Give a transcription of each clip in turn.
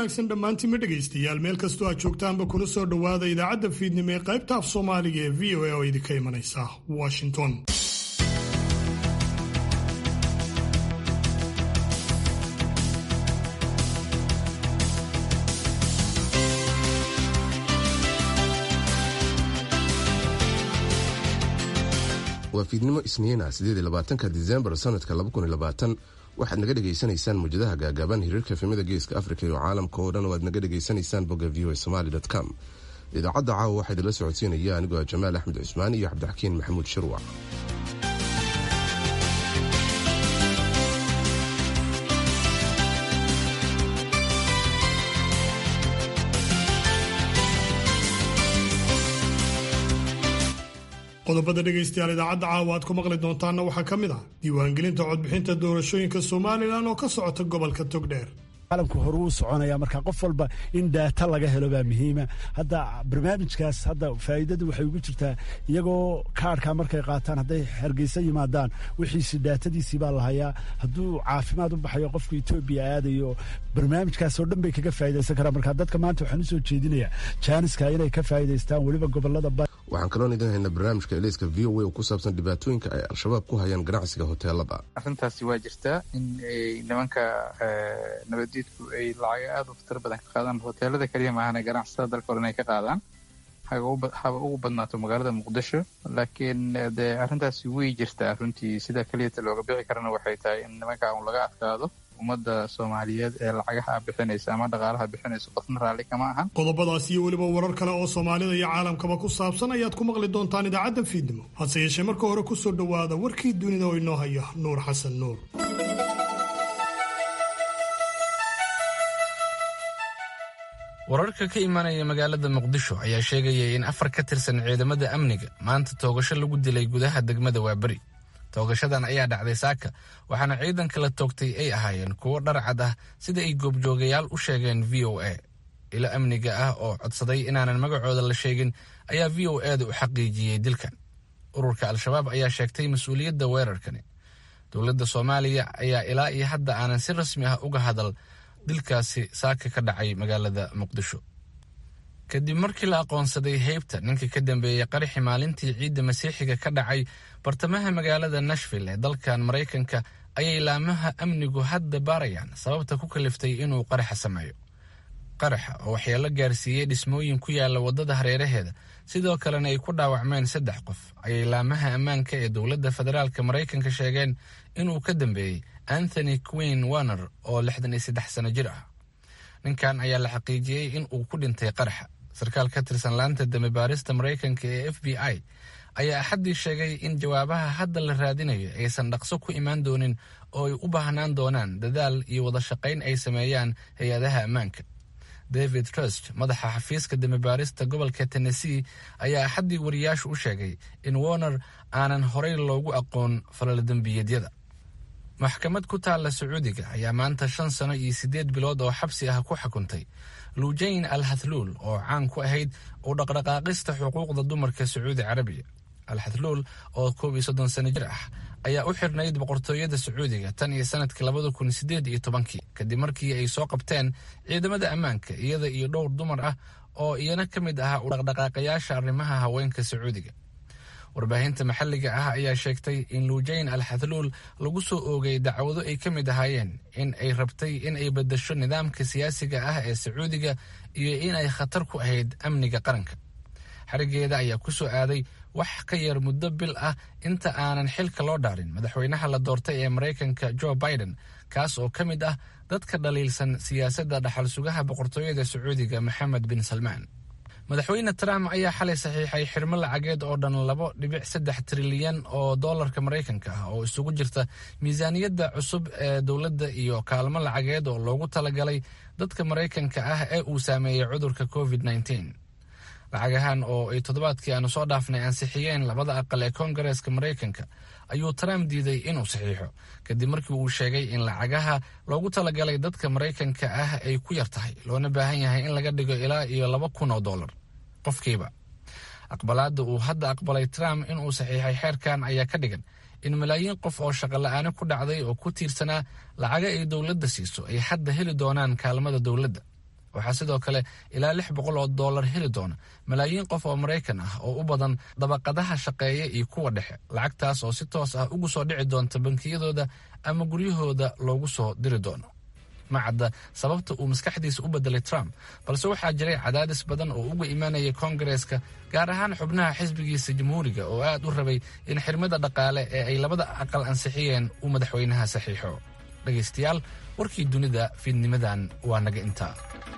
wanaagsan dhammaantiinma dhegaystayaal meel kastoo aad joogtaanba kuna soo dhowaada idaacadda fiidnimo ee qaybta af soomaaliga ee v o a oo idinka imanaysa washington waa fiidnimo isniina sideedlabaatanka disembar sanadka waxaad naga dhegaysanaysaan muujadaha gaagaaban hiriirka efemada geeska afrika iyo caalamka oo dhan oo aad naga dhegaysanaysaan bogga v o somaly com idaacadda caawa waxaa idinla socodsiinaya anigoo ah jamaal axmed cusmaan iyo cabdixakiin maxamuud shirwac qodobada dhegaystayaal idaacadda caawa aad ku maqli doontaanna waxaa ka mid ah diiwaangelinta codbixinta doorashooyinka somalilan oo ka socota gobolka togdheer caalamku hore uu soconaya marka qof walba in daata laga helo baa muhiima hadda barnaamijkaas hadda faa'iidadu waxay ugu jirtaa iyagoo kaarhka markay qaataan hadday hargeysa yimaadaan wixiisi daatadiisii baa la hayaa hadduu caafimaad u baxayo qofka etoobiya aadayo barnaamijkaasoo dhan bay kaga faa'idaysan karaan marka dadka maanta waxaan usoo jeedinaya jaaniska inay ka faa'idaystaan weliba gobolada waxaan kaloon idin haynaa barnaamijka eleyska v o a oo ku saabsan dhibaatooyinka ay al-shabaab ku hayaan ganacsiga hoteelada arrintaasi waa jirtaa in nimanka nabadiidku ay lacaga aada u fatiro badan ka qaadaan hoteelada keliya maahane ganacsatada dalka hore inay ka qaadaan haba ugu badnaato magaalada muqdisho laakiin dee arrintaasi way jirtaa runtii sida keliyata looga bixi karana waxay tahay in nimanka un laga adkaado ummadda soomaaliyeed ee lacagaha bixinaysa ama dhaqaalaha bixinaysa qofna raalli kama ahan qodobadaas iyo weliba warar kale oo soomaalida iyo caalamkaba ku saabsan ayaad ku maqli doontaan idaacadda fiidnimo hase yeeshee marka hore ku soo dhowaada warkii dunida oo inoo haya nuur xasan nuur wararka ka imaanaya magaalada muqdisho ayaa sheegaya in afar ka tirsan ciidamada amniga maanta toogasho lagu dilay gudaha degmada waaberi toogashadan ayaa dhacday saaka waxaana ciidanka la toogtay ay ahaayeen kuwo dharcad ah sida ay goobjoogayaal u sheegeen v o a ilo amniga ah oo codsaday inaanan magacooda la sheegin ayaa v o eeda u xaqiijiyey dilkan ururka al-shabaab ayaa sheegtay mas-uuliyadda weerarkani dowladda soomaaliya ayaa ilaa iyo hadda aanan si rasmi ah uga hadal dilkaasi saaka ka dhacay magaalada muqdisho kadib markii la aqoonsaday heybta ninka ka dambeeyey qaraxi maalintii ciidda masiixiga ka dhacay bartamaha magaalada nashville ee dalkan maraykanka ayay laamaha amnigu hadda baarayaan sababta ku kaliftay inuu qaraxa sameeyo qaraxa oo waxyeelo gaarsiiyey dhismooyin ku yaala waddada hareeraheeda sidoo kalena ay ku dhaawacmeen saddex qof ayay laamaha ammaanka ee dowladda federaalka maraykanka sheegeen inuu ka dambeeyey anthony queen warner oo lixdan iyo saddex sano jir ah ninkan ayaa la xaqiijiyey in uu ku dhintay qaraxa sarkaal ka tirsan laanta dambe baarista maraykanka ee f b i ayaa axaddii sheegay in jawaabaha hadda la raadinayo aysan dhaqso ku imaan doonin oo ay u baahnaan doonaan dadaal iyo wada shaqayn ay sameeyaan hay-adaha ammaanka david trust madaxa xafiiska dambebaarista gobolka tennessee ayaa axaddii wariyaashu u sheegay in warner aanan horey loogu aqoon falaladembiyeedyada maxkamad ku taalla sacuudiga ayaa maanta shan sano iyo siddeed bilood oo xabsi ah ku xukuntay lujayn al hathluul oo caan ku ahayd u dhaqdhaqaaqista xuquuqda dumarka sacuudi carabiya al hathluul oo koob iyo soddon sano jir ah ayaa u xirnayd boqortooyada sacuudiga tan iyo sanadkii labada kun siddeed iyo tobankii kadib markii ay soo qabteen ciidamada ammaanka iyada iyo dhowr dumar ah oo iyana ka mid ahaa u dhaqdhaqaaqayaasha arrimaha haweenka sacuudiga warbaahinta maxalliga ah ayaa sheegtay in luujayn al hathluul lagu soo oogay dacwado ay ka mid ahaayeen in ay rabtay in ay beddasho nidaamka siyaasiga ah ee sacuudiga iyo in ay khatar ku ahayd amniga qaranka xarigeeda ayaa ku soo aaday wax ka yar muddo bil ah inta aanan xilka loo dhaarin madaxweynaha la doortay ee maraykanka joe biden kaas oo ka mid ah dadka dhaliilsan siyaasadda dhaxal sugaha boqortooyada sacuudiga maxamed bin salmaan madaxweyne trump ayaa xalay saxiixay xirmo lacageed oo dhan labo dhibic saddex trilyan oo doolarka maraykanka ah oo isugu jirta miisaaniyadda cusub ee dowladda iyo kaalmo lacageed oo loogu talagalay dadka maraykanka ah ee uu saameeyey cudurka covid nneteen lacagahan oo ay toddobaadkii aanu soo dhaafnay ansixiyeen labada aqal ee koongareeska maraykanka ayuu trump diiday inuu saxiixo kadib markii uu sheegay in lacagaha loogu talagalay dadka maraykanka ah ay ku yar tahay loona baahan yahay in laga dhigo ilaa iyo laba kun oo dollar qofkiiba aqbalaadda uu hadda aqbalay trump inuu saxiixay xeerkan ayaa ka dhigan in malaayiin qof oo shaqola'aani ku dhacday oo ku tiirsanaa lacaga ay dowladda siiso ay hadda heli doonaan kaalmada dowladda waxaa sidoo kale ilaa lix boqol oo dollar heli doona malaayiin qof oo maraykan ah oo u badan dabaqadaha shaqeeya iyo kuwa dhexe lacagtaas oo si toos ah ugu soo dhici doonta bankiyadooda ama guryahooda loogu soo diri doono ma cadda sababta uu maskaxdiisa u bedelay trump balse waxaa jiray cadaadis badan oo uga imaanaya koongareeska gaar ahaan xubnaha xisbigiisa jamhuuriga oo aad u rabay in xirmada dhaqaale ee ay labada aqal ansixiyeen uu madaxweynaha saxiixo dhegaystayaal warkii dunida fiidnimadan waa naga intaa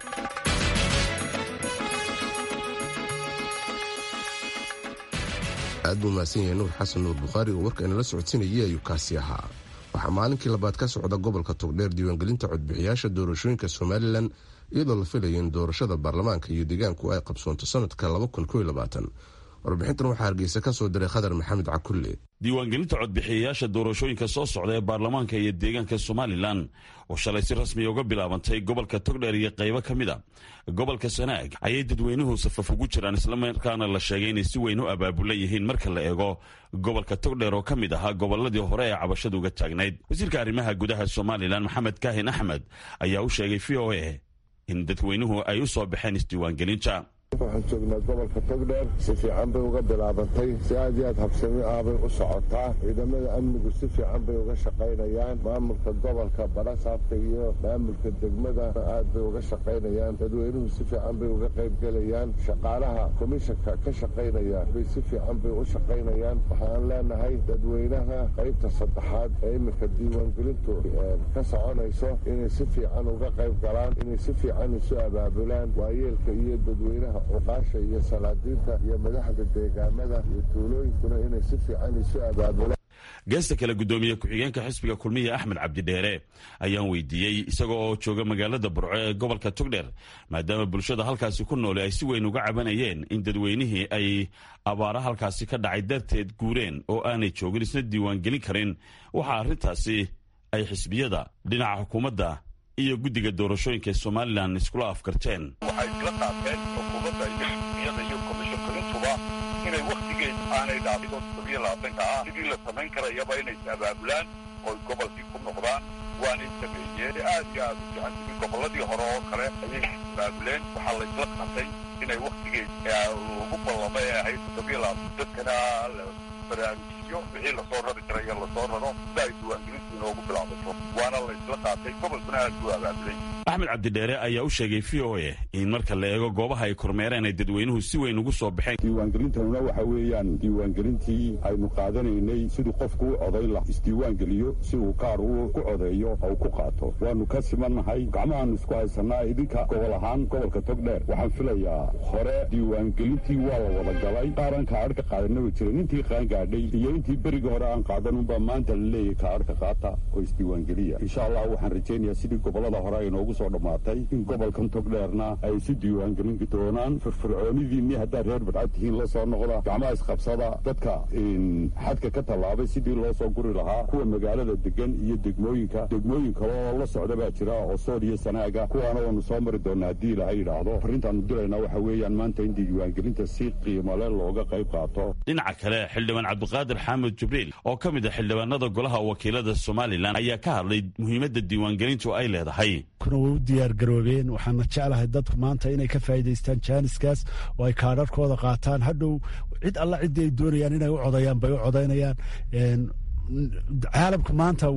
aad buu mahadsan yahay nuur xasan nuur bukhaari oo warka inala socodsiinayay ayuu kaasi ahaa waxaa maalinkii labaad ka socda gobolka togdheer diiwaangelinta codbixiyaasha doorashooyinka somalilan iyadoo la filaya in doorashada baarlamaanka iyo deegaanku ay qabsoonto sanadka warbixintan waxaa hargeysa ka soo diray khadar maxamed cakulle diiwaangelinta codbixiyayaasha doorashooyinka soo socda ee baarlamaanka iyo deegaanka somalilan oo shalay si rasmiya uga bilaabantay gobolka togdheer iyo qaybo ka mid a gobolka sanaag ayay dadweynuhu safaf ugu jiraan islamarkaana la sheegay inay si weyn u abaabulan yihiin marka la eego gobolka togdheer oo ka mid ahaa goboladii hore ee cabashadu uga taagnayd wasiirka arrimaha gudaha somalilan maxamed kaahin axmed ayaa u sheegay v o a in dadweynuhu ay u soo baxeen isdiiwaangelinta waxaan joognaa gobolka togdheer si fiican bay uga bilaabantay si aad iyo aad habsami ah bay u socotaa ciidamada amnigu si fiican bay uga shaqaynayaan maamulka gobolka barasaabka iyo maamulka degmada aad bay uga shaqaynayaan dadweynuhu si fiican bay uga qaybgelayaan shaqaalaha komishanka ka shaqaynaya bay si fiican bay u shaqaynayaan waxaan leenahay dadweynaha qaybta saddexaad ee iminka diiwaangelintu ka soconayso inay si fiican uga qayb galaan inay si fiican isu abaabulaan waayeelka iyo dadweynaha cuqaasha iyo salaadiinta iyo madaxda deegaamada iyo tuulooyinkuna inay si fiican isu abaabulaan geesta kale guddoomiye ku-xigeenka xisbiga kulmiya axmed cabdidheere ayaan weydiiyey isaga oo jooga magaalada burco ee gobolka togdheer maadaama bulshada halkaasi ku noole ay si weyn uga cabanayeen in dadweynihii ay abaara halkaasi ka dhacay darteed guureen oo aanay joogin isna diiwaangelin karin waxaa arrintaasi ay xisbiyada dhinaca xukuumadda iyo guddiga doorashooyinka ee somalilan iskula afkarteen waxay isla qaateen xukuumadda iyo xisbiyada iyo komishankarintuba inay wakhtigeed aanay dhaafin todobiyo labaatanka ah sidii la samayn karayaba inay is abaabulaan oy gobolkii ku noqdaan waanay sameeyeen aad iyo aad u fiican sidii gobolladii hore oo kale ayay abaabuleen waxaa la isla qaatay inay wakhtigeed ugu ballama ee ahayd todobiyo labaatan dadkana la baraarujiyo wixii lasoo rari karaya lasoo raro sida ay diiwaangelintu inoogu bilaabato waana la isla qaatay gobolkuna aad buu abaabulay axmed cabdidheere ayaa u sheegay v o a in marka la eego goobaha ay kormeereen ay dadweynuhu si weyn ugu soo baxeen diiwaangelintanuna waxa weeyaan diiwaangelintii aynu qaadanaynay siduu qofku u codayn lah isdiiwaangeliyo si uu kaar uu ku codeeyo oo ku qaato waanu ka simannahay gacmahaanu isku haysanaa idinka gobol ahaan gobolka togdheer waxaan filayaa hore diiwaangelintii waa la wada galay qaaran kaadhka qaadanaba jiray intii qaangaadhay iyo intii berigii hore aan qaadan unbaa maanta la leeyahay kaadhka qaata oo isdiiwaangeliya insha allah waxaan rajaynayaa sidii gobolada hore ay noogu soo dhammaatay in gobolkan togdheerna ay isu diiwaangelin doonaan firfircoonidiinni haddaad reer badcad tihiin la soo noqda gacmaha isqabsada dadka xadka ka tallaabay sidii loo soo guri lahaa kuwa magaalada degan iyo degmooyinka degmooyin kale oo la socda baa jira oo sool iyo sanaaga kuwaana waanu soo mari doonaa haddii ilahay yidhaahdo arrintaanu diraynaa waxa weeyaan maanta in diiwaangelinta si qiimale looga qayb qaato dhinaca kale xildhibaan cabdiqaadir xaamud jibriil oo ka mid a xildhibaanada golaha wakiilada somalilan ayaa ka hadlay muhiimadda diiwaangelintu ay leedahay kuna way u diyaar garoobeen waxaana jeclahay dadku maanta inay ka faa'iidaystaan jaaniskaas oo ay kaadharkooda qaataan hadhow cid alla ciddii ay doonayaan inay u codayaan bay u codaynayaan caalamku maanta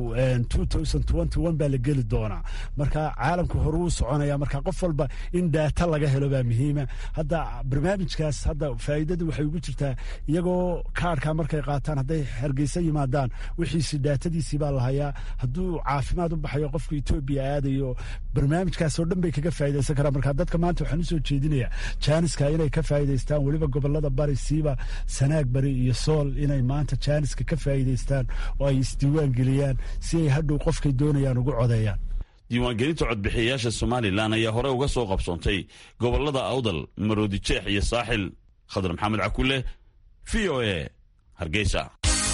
wuxuu baa la geli doonaa marka caalamku hore uu soconaya marka qof walba in daata laga helo baa muhiima hadda barnaamijkaas hadda faa'iidadu waxay ugu jirtaa iyagoo kaarhka markay qaataan hadday hargeysa yimaadaan wixiisi daatadiisii baa lahayaa hadduu caafimaad u baxayo qofka etoobiya aadayo barnaamijkaasoo dhan bay kaga faa'iidaysan karaan marka dadka maanta waxaan usoo jeedinayaa jaaniska inay ka faa'iidaystaan weliba gobolada bari siiba sanaag bari iyo sool inay maanta jaaniska ka faa'iidaystaan oo ay isdiiwaan geliyaan si ay hadhow qofkay doonayaan ugu codeeyaan diiwaangelinta codbixiyayaasha somalilan ayaa hore uga soo qabsoontay gobolada awdal maroodi jeex iyo saaxil khadar maxamed cakule v o a hargeysa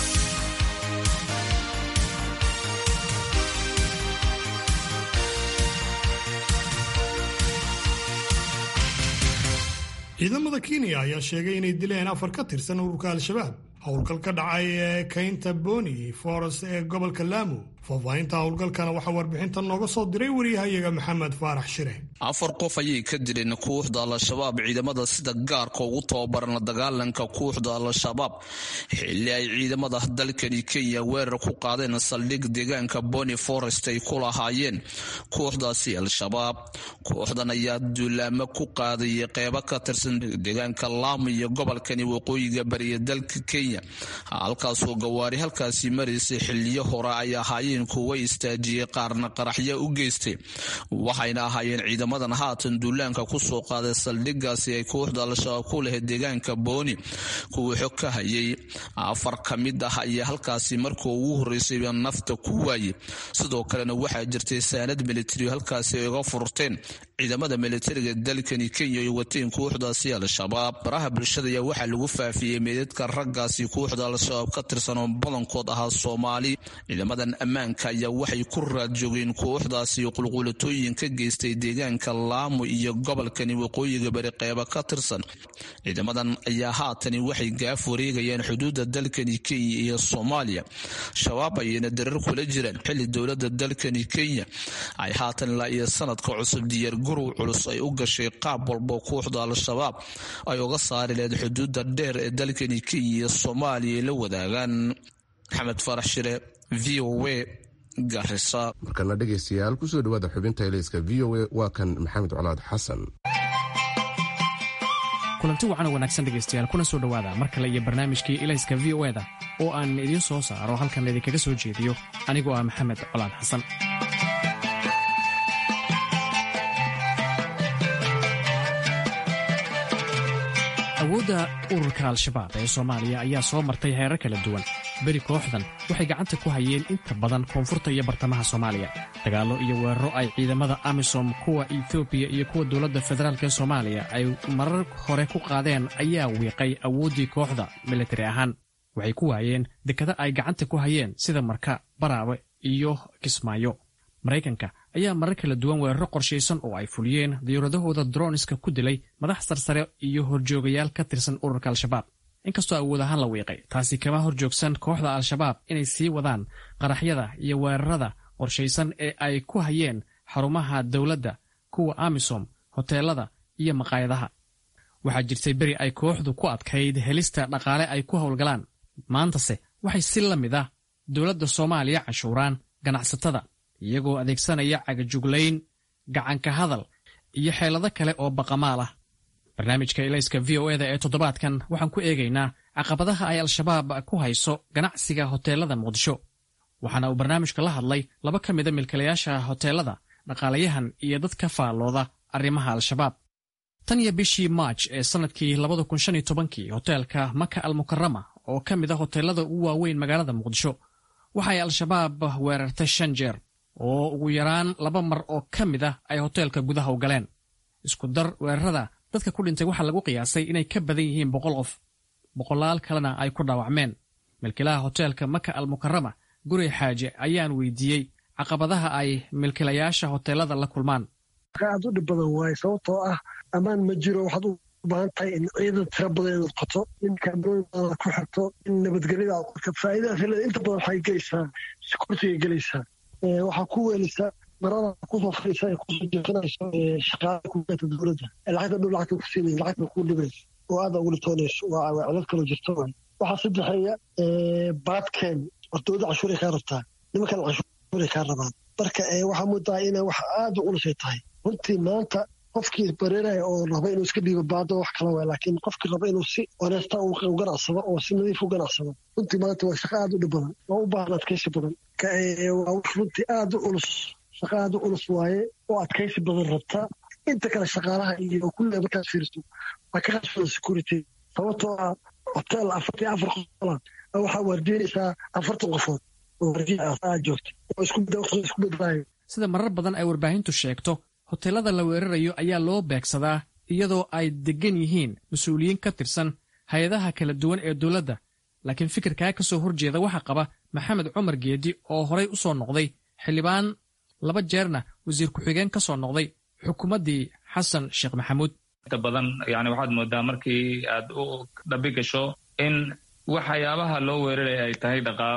ciidamada kenya ayaa sheegay inay dileen afar ka tirsan ururka al-shabaab howlgal ka dhacay ee kaynta boni foros ee gobolka laamu faahfaahinta howlgalkana waxaa warbixintan nooga soo diray wariyahayaga maxamed faarax shire afar qof ayay ka dileen kooxda al-shabaab ciidamada sida gaarka ugu tababaran la dagaalanka kooxda al-shabaab xilli ay ciidamada dalkani kenya weerar ku qaadeen saldhig deegaanka boni forest ay ku lahaayeen kooxdaasi al-shabaab kooxdan ayaa duulaamo ku qaadayay qeybo ka tirsan deegaanka laamo iyo gobolkani waqooyiga bariya dalka kenya halkaasoo gawaari halkaasi maraysay xiliyo hore ay ahaayeen kuwa istaajiyey qaarna qaraxyo u geystay waxayna ahaayeen ciidamadan haatan duulaanka kusoo qaaday saldhigaasi ay kooxda al-shabaab ku lahayd deegaanka booni kuwa xog ka hayay afar ka mid ah ayaa halkaasi markii ugu horeysayba nafta ku waayey sidoo kalena waxaa jirtay saanad militari halkaasi ay uga furteen ciidamada militariga dalkani kenya ay wateen kooxdaasi al-shabaab baraha bulshada ayaa waxaa lagu faafiyey meedadka raggaasi kooxda al-shabaab ka tirsan oo badankood ahaa soomaali ciidamadan ammaanka ayaa waxay ku raad joogeen kooxdaasi qulqulatooyin ka geystay deegaanka laamo iyo gobolkani waqooyiga bari qeyba ka tirsan ciidamadan ayaa haatani waxay gaaf wareegayaan xuduudda dalkani kenya iyo soomaaliya shabaab ayayna darar kula jiraan xilli dowlada dalkani kenya ay haatan ilaa iyo sanadka cusub diyaar gurow culus ay u gashay qaab walbo kooxda al-shabaab ay uga saari lahayd xuduudda dheer ee dalkani kenya iyo soomaaliya ay la wadaagaan maxamed farax shire v o a garisa markana dhegaystayaal kusoo dhawaada xubinta elayska v o a waa kan maxamed colaad xasan kulanti wacan oo wanaagsan dhegaystayaal kuna soo dhowaada mar kale iyo barnaamijkii ilayska v o eda oo aan idiin soo saaro halkan idinkaga soo jeediyo anigoo ah maxamed colaad xasan awoodda ururka al-shabaab ee soomaaliya ayaa soo martay heerar kala duwan beri kooxdan waxay gacanta ku hayeen inta badan koonfurta iyo bartamaha soomaaliya dagaallo iyo weeraro ay ciidamada amisom kuwa etoobiya iyo kuwa dowladda federaalk ee soomaaliya ay marar hore ku qaadeen ayaa wiiqay awooddii kooxda militari ahaan waxay ku waayeen dekada ay gacanta ku hayeen sida marka baraawe iyo kismaayo maraykanka ayaa marar kala duwan weeraro qorshaysan oo ay fuliyeen diyuuradahooda droniska ku dilay madax sarsare iyo horjoogayaal ka tirsan ururka al-shabaab inkastoo awood ahaan la wiiqay taasi kama horjoogsan kooxda al-shabaab inay sii wadaan qaraxyada iyo weerarada qorshaysan ee ay ku hayeen xarumaha dowladda kuwa amisom hoteelada iyo maqaayadaha waxaa jirtay beri ay kooxdu ku adkayd helista dhaqaale ay ku howlgalaan maantase waxay si la mid ah dowladda soomaaliya canshuuraan ganacsatada iyagoo adeegsanaya cagajuglayn gacanka hadal iyo xeelado kale oo baqamaal ah barnaamijka ilayska v o eda ee toddobaadkan waxaan ku eegaynaa caqabadaha ay al-shabaab ku hayso ganacsiga hoteelada muqdisho waxaana uu barnaamijka la hadlay laba ka mida milkilayaasha hoteelada dhaqaalayahan iyo dad ka faallooda arrimaha al-shabaab tan iyo bishii maaj ee sannadkii labada kun shan iyo tobankii hoteelka maka al mukarama oo ka mid a hoteelada ugu waaweyn magaalada muqdisho waxay al-shabaab weerartay shan jeer oo ugu yaraan laba mar oo ka mid ah ay hoteelka gudaha u galeen isku dar weerarada dadka ku dhintay waxaa lagu qiyaasay inay ka badan yihiin boqol qof boqolaal kalena ay ku dhaawacmeen milkilaha hoteelka maka al mukarama guri xaaje ayaan weydiiyey caqabadaha ay milkilayaasha hoteelada la kulmaan aad u dhib badan waaye sababtoo ah ammaan ma jiro waxaad u baahan tahay in ciidan tira badan inaad qoto in kaamirooyin badan ku xirto in nabadgelyada aad qorto faa'iidadaas leeda inta badan waxay gelaysaa sikurtigay gelaysaa waxaa ku weelisa marada kusoo fadhiisa ay kusoo jeesanayso shaqaala kugeeta dowladda lacagta dhow lacagta ku siinaysa lacagta ku dhibaysa oo aada ugu litoonayso waa cilad kaloo jirto waay waxaa saddexeeya baadkeen hortooda cashuuray kaa rabtaa nimankan cashuuray kaa rabaan marka waxaa moodaa inay wax aada u ulusay tahay runtii maanta qofkii bareeraya oo raba inuu iska dhiibo baado wax kala waay laakiin qofkii raba inuu si honeesta u ganacsado oo si nadiif u ganacsado runtii maanta waa shaqo aada u dhib badan oo u baahan adkaysi badan waa wax runtii aada u culus shaqo aada u culus waaye oo adkaysi badan rabta inta kale shaqaalaha iyo kulliga markaad fiiriso waa ka qasbada security sababtoo ah hotel afartii afar qofola waxaa waardiinaysaa afartan qofood oo waardiya aad joogta oo isku bedlaayo sida marar badan ay warbaahintu sheegto hoteelada la weerarayo ayaa loo beegsadaa iyadoo ay deggan yihiin mas-uuliyiin ka tirsan hay-adaha kala duwan ee dowladda laakiin fikirkaa ka soo horjeeda waxaa qaba maxamed cumar geedi oo horay u soo noqday xildhibaan laba jeerna wasiir ku-xigeen ka soo noqday xukuumaddii xasan sheekh maxamuud inta badan yani waxaad moodaa markii aad u dhabi gasho in waxyaabaha loo weeraraya ay tahay dhaqaalo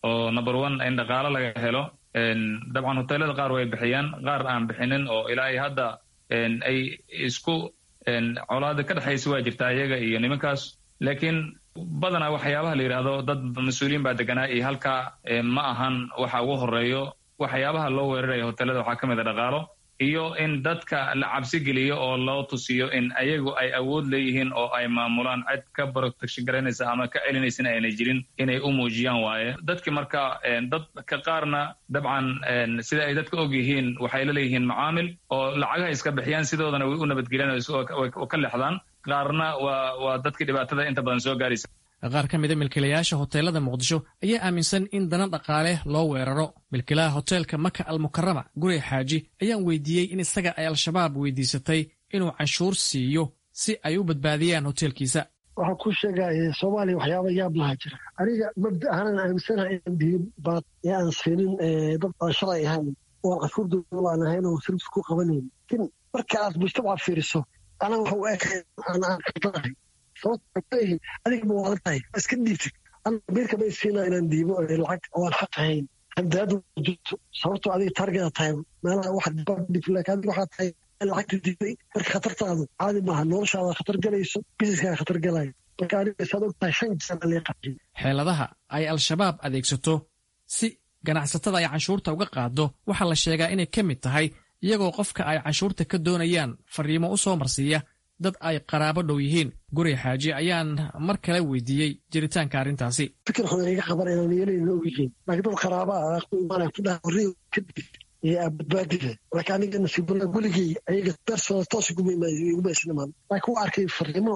oo number one in dhaqaalo laga helo dabcan hoteelada qaar way bixiyaan qaar aan bixinin oo ilaa ay hadda ay isku colaada ka dhexaysa waa jirtaa iyaga iyo nimankaas laakiin badanaa waxyaabaha la yidhaahdo dad mas-uuliyiin baa deganaa iyo halkaa ma ahan waxa ugu horeeyo waxyaabaha loo weeraraya hoteelada waxaa ka mid a dhaqaalo iyo in dadka la cabsi geliyo oo loo tusiyo in ayagu ay awood leeyihiin oo ay maamulaan cid ka protection garanaysa ama ka celinaysana ayna jirin inay u muujiyaan waaye dadki marka dadka qaarna dabcan sida ay dadka og yihiin waxay la leeyihiin macaamil oo lacagaha iska bixiyaan sidoodana way u nabadgeliyaan oo ka leexdaan qaarna waa waa dadkii dhibaatada inta badan soo gaaraysa qaar ka mida milkiilayaasha hoteelada muqdisho ayaa aaminsan in dana dhaqaale loo weeraro milkiilaha hoteelka maka almukarama guri xaaji ayaan weydiiyey in isaga ay al-shabaab weydiisatay inuu canshuur siiyo si ay u badbaadiyaan hoteelkiisa waxaan ku sheegaya soomaaliya waxyaaba yaab laha jira aniga mabda ahaanan aaminsanaha inaan diin baad ee aan siinin dad aan shalay ahayn oo aan cashuur dowla aan ahayn oo service ku qabanayn laakiin marka aad mujtamaca fiiriso anaga waxa u ekay aan aan kaldanahay sababtaleeyihin adiga ma waadan tahay iska dhiibtid biirka bay siinaa inaan diibo lacag oo aan xaq ahayn handaadu jirto sababtoo adiga taargeda tahay meelaha wax dhib laakiin adiga waxaa tahay lacagta diiday marka khatartaadu caadi maaha noloshaada khatar galayso bisiskaaga khatar galayo marka aniga saad og tahay shan jeer lee qajiy xeeladaha ay al-shabaab adeegsato si ganacsatada ay canshuurta uga qaado waxaa la sheegaa inay ka mid tahay iyagoo qofka ay canshuurta ka doonayaan fariimo u soo marsiiya dad ay qaraabo dhow yihiin guri xaaji ayaan mar kale weydiiyey jiritaanka arrintaasi fikir xun iga qaban inaan yeelayna og yihiin laakiin dad qaraaba ah ku imaanaya ku dhaha warri kadib iyo badbaadida laakiin aniga nasiibula weligey ayaga bersooda toos iguma isnimaan laakiin waa arkay fariimo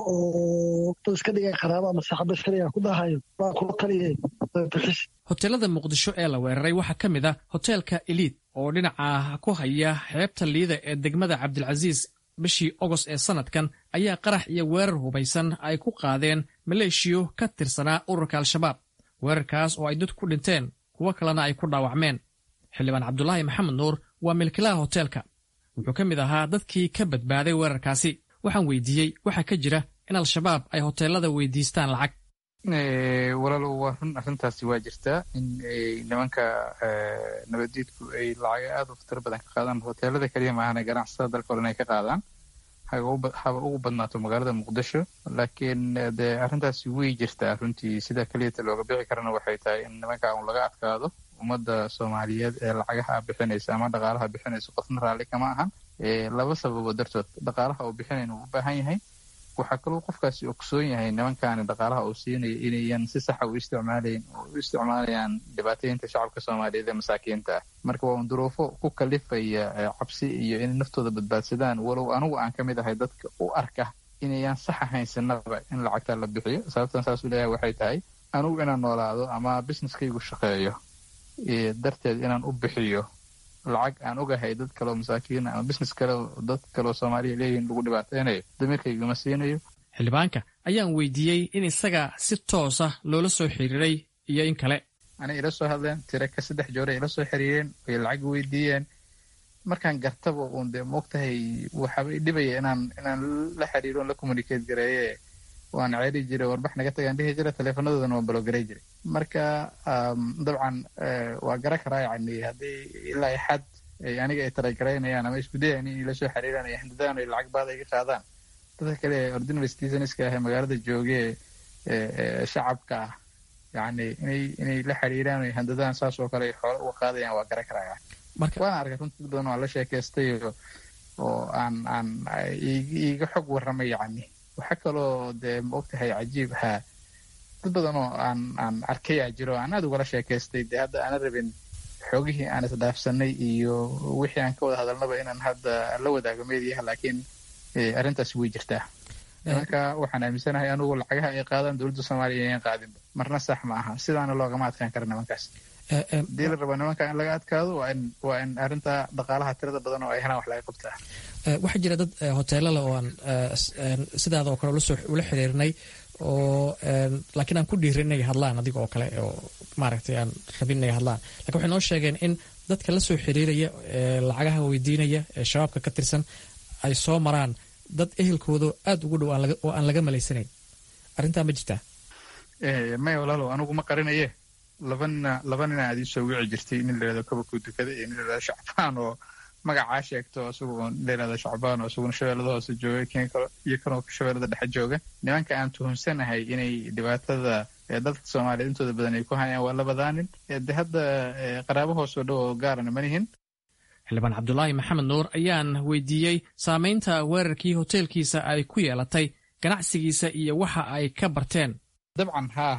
oo dad iska dhigay qaraaba ama saaxaba iska dhigaa ku dhahayo waa kula taliya bixis hoteelada muqdisho ee la weeraray waxaa ka mid ah hoteelka eliid oo dhinaca ku haya xeebta liida ee degmada cabdilcasiis bishii ogost ee sannadkan ayaa qarax iyo weerar hubaysan ay ku qaadeen maleeshiyo ka tirsanaa ururka al-shabaab weerarkaas oo ay dad ku dhinteen kuwo kalena ay ku dhaawacmeen xildhibaan cabdulaahi maxamed nuur waa milkilaha hoteelka wuxuu ka mid ahaa dadkii ka badbaaday weerarkaasi waxaan weydiiyey waxaa ka jira in al-shabaab ay hoteelada weydiistaan lacag walaalow waa run arrintaasi waa jirtaa in nimanka nabaddiidku ay lacaga aad u khatar badan ka qaadaan hoteelada keliya maahana ganacsatada dalka hore inay ka qaadaan haba ugu badnaato magaalada muqdisho laakiin dee arrintaasi way jirtaa runtii sida keliyata looga bixi karana waxay tahay in nimanka un laga adkaado ummadda soomaaliyeed ee lacagaha bixinaysa ama dhaqaalaha bixinaysa qofna raalli kama ahan laba sababo dartood dhaqaalaha uu bixinayn uu u baahan yahay waxaa kaloo qofkaasi ogsoon yahay nimankaani dhaqaalaha uu siinaya inayan si saxa u isticmaalayn oo u isticmaalayaan dhibaataynta shacabka soomaaliyeed ee masaakiinta ah marka waa un duruufo ku kalifaya cabsi iyo inay naftooda badbaadsadaan walow anugu aan ka mid ahay dadka u arka inayan sax ahayn sinaba in lacagta la bixiyo sababtan saas u leeyahay waxay tahay anugu inaan noolaado ama businesskaygu shaqeeyo darteed inaan u bixiyo lacag aan ogahay dad kaleo masaakiin ama business kale dad kaleo soomaaliya leeyihin lagu dhibaateynayo damiirkaygama siinayo xildhibaanka ayaan weydiiyey in isaga si toosa loola soo xiriiray iyo in kale anay ila soo hadleen tire ka saddex joore ila soo xiriireen way lacag weydiiyeen markaan gartaba uun dee moogtahay waxaaba i dhibaya inaan inaan la xiriiro la communicate gareeye waan ceeri jiray warbax naga tagaan dhihi jira teleefonadoodana waan balogaray jiray marka dabcan waa gara karaa yani haddii ilaa xad aniga ay talagaraynayaan ama isku dayan in ila soo xiriiraan ay handadaan ay lacag baad iga qaadaan dadka kale ee ordinary citizenska ah ee magaalada joogee shacabka ah yani inay inay la xiriiraan ay handadaan saas oo kale ay xoolo uga qaadayaan waa gara karaya waana arkay runtii dad badan oo aan la sheekaystay oo aan aan iiga xog warramay yani waxaa kaloo dee ma ogtahay cajiib ahaa dad badan oo aan aan arkayaa jiro aan aad ugala sheekaystay dee hadda aana rabin xoogihii aan isdhaafsanay iyo wixii aan ka wada hadalnaba inaan hadda la wadaago meediyaha laakiin arrintaasi way jirtaa marka waxaan aaminsanahay anugu lacagaha ay qaadaan dowladda soomaaliya inayan qaadinba marna sax ma aha sidaana loogama adkaan kara nimankaas hadii la rabo nimanka in laga adkaado waa in waa in arrinta dhaqaalaha tirada badan oo ay helaan wax laga qabtaa waxaa jira dad hoteelala oo aan sidaada oo kale ula xiriirnay oo laakiin aan ku dhiirin inay hadlaan adiga oo kale oo maaragtay aan rabin inay hadlaan lakin waxay noo sheegeen in dadka la soo xiriiraya lacagaha weydiinaya ee shabaabka ka tirsan ay soo maraan dad ehelkooda aada ugu dhow oo aan laga malaysanayn arrintaa ma jirtaa maya walaalow anugu ma qarinaye laba nina laba nina aad iisoo wici jirtay nin layihahdo kabakuu dukada iyo nin layihahdo shacbaan oo magacaa sheegto isagu layihahdo shacbaan oo isaguna shabeellada hoose jooga iyo kanoo shabeellada dhexe jooga nimanka aan tuhumsanahay inay dhibaatada dadka soomaaliyeed intooda badan ay ku hayaan waa labadaa nin de hadda qaraabo hoosoo dhow oo gaarana manihin xildhibaan cabdulaahi maxamed nuur ayaan weydiiyey saamaynta weerarkii hoteelkiisa ay ku yeelatay ganacsigiisa iyo waxa ay ka barteen dabcan haa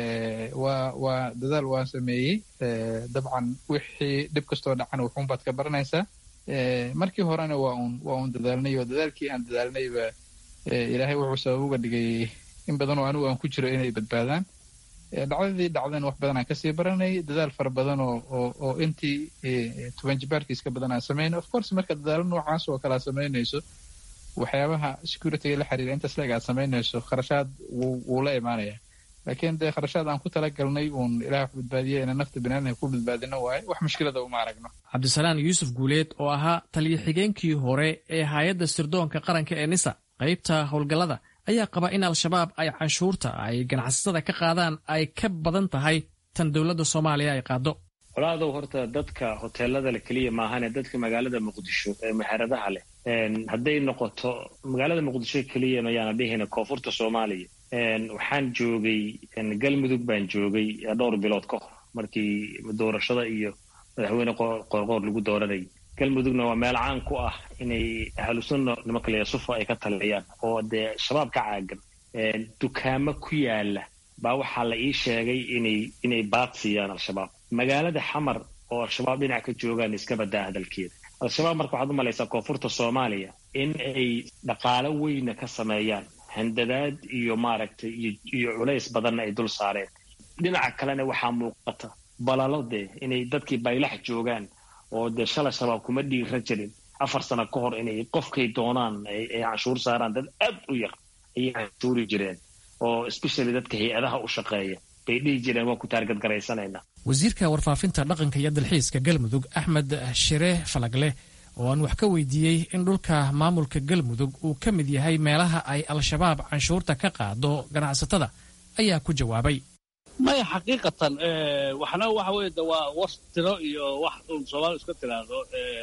waa waa dadaal waan sameeyey dabcan wixii dhib kastoo dhacan wuxuunbaad ka baranaysaa markii horena waa un waa un dadaalnay oo dadaalkii aan dadaalnayba ilaahay wuxuu sabab uga dhigay in badan oo anigu aan ku jiro inay badbaadaan dhacdadii dhacdeen wax badan aan kasii baranay dadaal fara badan oo oo oo intii toban jibaarkiis ka badan aan samayno of course marka dadaalo noocaas oo kale aad samaynayso waxyaabaha securityga la xiriira intaas leeg aad samaynayso kharashaad wuu wuu la imaanaya laakiin dee kharashaad aan ku talagalnay uun ilaah wax badbaadiya inaan nafta baniaadamka ku badbaadino waaye wax mushkilada uma aragno cabdisalaan yuusuf guuleed oo ahaa taliyo xigeenkii hore ee hay-adda sirdoonka qaranka ee nisa qaybta howlgallada ayaa qaba in al-shabaab ay canshuurta ay ganacsatada ka qaadaan ay ka badan tahay tan dowladda soomaaliya ay qaado colaadow horta dadka hoteelada le keliya maahane dadka magaalada muqdisho ee muxaaradaha leh hadday noqoto magaalada muqdisho keliya mayaana dhihina koonfurta soomaaliya waxaan joogay galmudug baan joogay dhowr bilood ka hor markii doorashada iyo madaxweyne qoorqoor lagu dooranayay galmudugna waa meel caan ku ah inay ahlusunna nimanka la sufa ay ka taliyaan oo dee shabaab ka caagan dukaamo ku yaala baa waxaa la ii sheegay inay inay baad siiyaan al-shabaab magaalada xamar oo al-shabaab dhinac ka joogaan iska badaa hadalkeeda al-shabaab marka waxaad u malaysaa koonfurta soomaaliya in ay dhaqaalo weyna ka sameeyaan handadaad iyo maaragtay iyo culays badanna ay dul saareen dhinaca kalena waxaa muuqata balalo dee inay dadkii baylax joogaan oo dee shala shabaab kuma dhiira jirin afar sano ka hor inay qofkay doonaan ay canshuur saaraan dad aad u yar ayay canshuuri jireen oo especially dadka hay-adaha u shaqeeya bay dhihi jireen waan ku taargadgaraysanaynaa wasiirka warfaafinta dhaqanka iyo dalxiiska galmudug axmed shire falagle oo aan wax ka weydiiyey in dhulka maamulka galmudug uu ka mid yahay meelaha ay al-shabaab canshuurta ka qaado ganacsatada ayaa ku jawaabay maya xaqiiqatan waxna waxa weye de waa was tiro iyo wax uun soomaali iska tiraahdo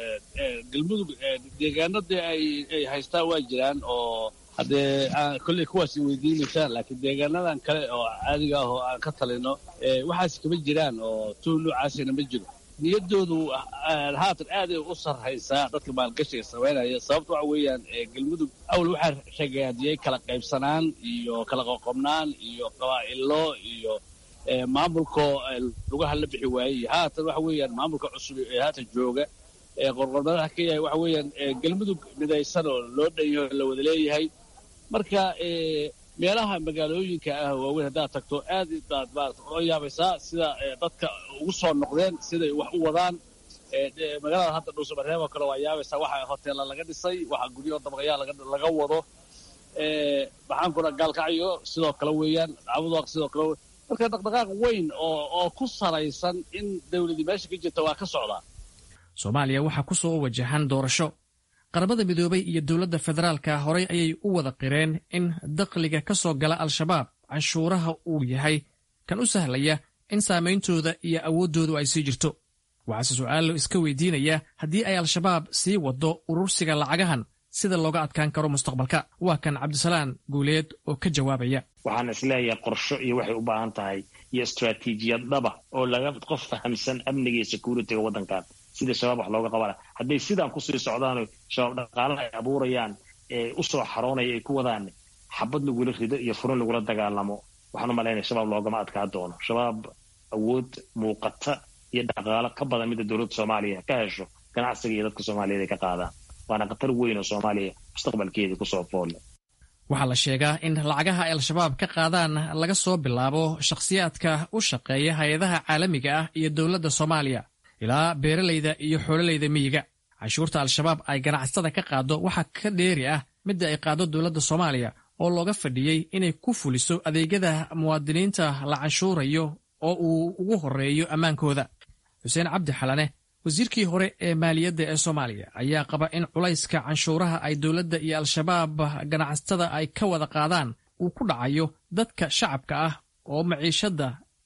galmudug deegaano dee ay haystaan waa jiraan oo haddee kolley kuwaas weydiinaysaan laakiin deegaanadan kale oo caadiga ah oo aan ka talino waxaas kama jiraan oo tuun noocaasina ma jiro niyaddoodu haatan aaday u sarraysaa dadka maalgashiga samaynaya sababta waxa weeyaan galmudug awal waxaa ragaadiyey kala qaybsanaan iyo kala qoqobnaan iyo qabaa'ilo iyo maamulkoo lugaha la bixi waayey haatan waxa weeyaan maamulka cusub ee haatan jooga ee qorqornadaha ka yahay waxa weeyaan galmudug midaysan oo loo dhanyaho la wada leeyahay marka meelaha magaalooyinka ah waaweyn haddaad tagto aad baad maarata ola yaabaysaa sida dadka ugu soo noqdeen siday wax u wadaan magaalada hadda dhuusamareeb oo kale waa yaabaysaa waxa hoteella laga dhisay waxa guryo dabaqayaa laga wado maxaan kuna gaalkacyo sidoo kale weeyaan cabudoaq sidoo kale marka dhaqdhaqaaq weyn oo oo ku salaysan in dawladii meesha ka jirta waa ka socdaa soomaaliya waxaa ku soo wajahan doorasho qaramada midoobay iyo dowladda federaalka horey ayay u wada qireen in dakhliga ka soo gala al-shabaab canshuuraha uu yahay kan u sahlaya in saameyntooda iyo awooddoodu ay sii jirto waxaase su'aalo iska weydiinaya haddii ay al-shabaab sii waddo urursiga lacagahan sida looga adkaan karo mustaqbalka waa kan cabdisalaan guuleed oo ka jawaabaya waxaan isleeyahay qorsho iyo waxay u baahan tahay iyo istraatiijiyad dhaba oo laga qof fahamsan amniga iyo security-ga waddankan sida shabaab wax looga qabana hadday sidaan kusii socdaano shabaab dhaqaalaha ay abuurayaan ee u soo xaroonaya ay ku wadaan xabad lagula rido iyo furin lagula dagaalamo waxaan u malaynaya shabaab loogama adkaa doono shabaab awood muuqata iyo dhaqaalo ka badan midda dowladda soomaaliya ka hesho ganacsiga iyo dadka soomaaliyeed ay ka qaadaan waana khatar weyn oo soomaaliya mustaqbalkeedii kusoo foolle waxaa la sheegaa in lacagaha ay al-shabaab ka qaadaan laga soo bilaabo shakhsiyaadka u shaqeeya hay-adaha caalamiga ah iyo dowladda soomaaliya ilaa beeralayda iyo xoololayda miyiga canshuurta al-shabaab ay ganacsatada ka qaado waxaa ka dheeri ah midda ay qaado dowladda soomaaliya oo looga fadhiyey inay ku fuliso adeegyada muwaadiniinta la canshuurayo oo uu ugu horreeyo ammaankooda xuseen cabdi xalane wasiirkii hore ee maaliyadda ee soomaaliya ayaa qaba in culayska canshuuraha ay dowladda iyo al-shabaab ganacsatada ay ka wada qaadaan uu ku dhacayo dadka shacabka ah oo maciishadda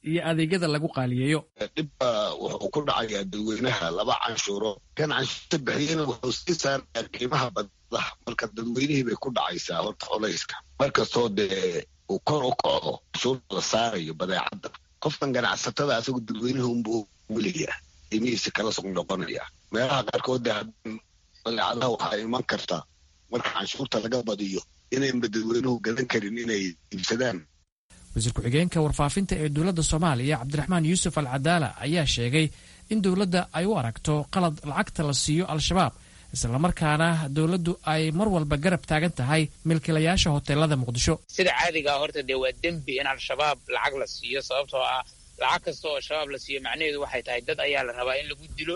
iyo adeegyada lagu qaaliyeeyo dhibba wuxuu ku dhacayaa dadweynaha laba canshuuro kan canshuurta bixiyana wuxuu sii saarayaa qiimaha badda marka dadweynihii bay ku dhacaysaa horta colayska markastoo dee uu kor u kaco canshuurta la saarayo badeecadda qofkan ganacsatada asagu dadweynaha unbuu weliyaa qiimihiisa kala sug noqonaya meelaha qaarkood dee badeecadaha waxaa iman karta marka canshuurta laga badiyo inaynba dadweynuhu gadan karin inay iibsadaan wasiir ku-xigeenka warfaafinta ee dowladda soomaaliya cabdiraxmaan yuusuf al cadaala ayaa sheegay in dowladda ay u aragto qalad lacagta la siiyo al-shabaab islamarkaana dowladdu ay mar walba garab taagan tahay milkiilayaasha hoteelada muqdisho sida caadigaa horta dee waa dembi in al-shabaab lacag la siiyo sababtoo ah lacag kasta oo shabaab la siiyo macnaheedu waxay tahay dad ayaa la rabaa in lagu dilo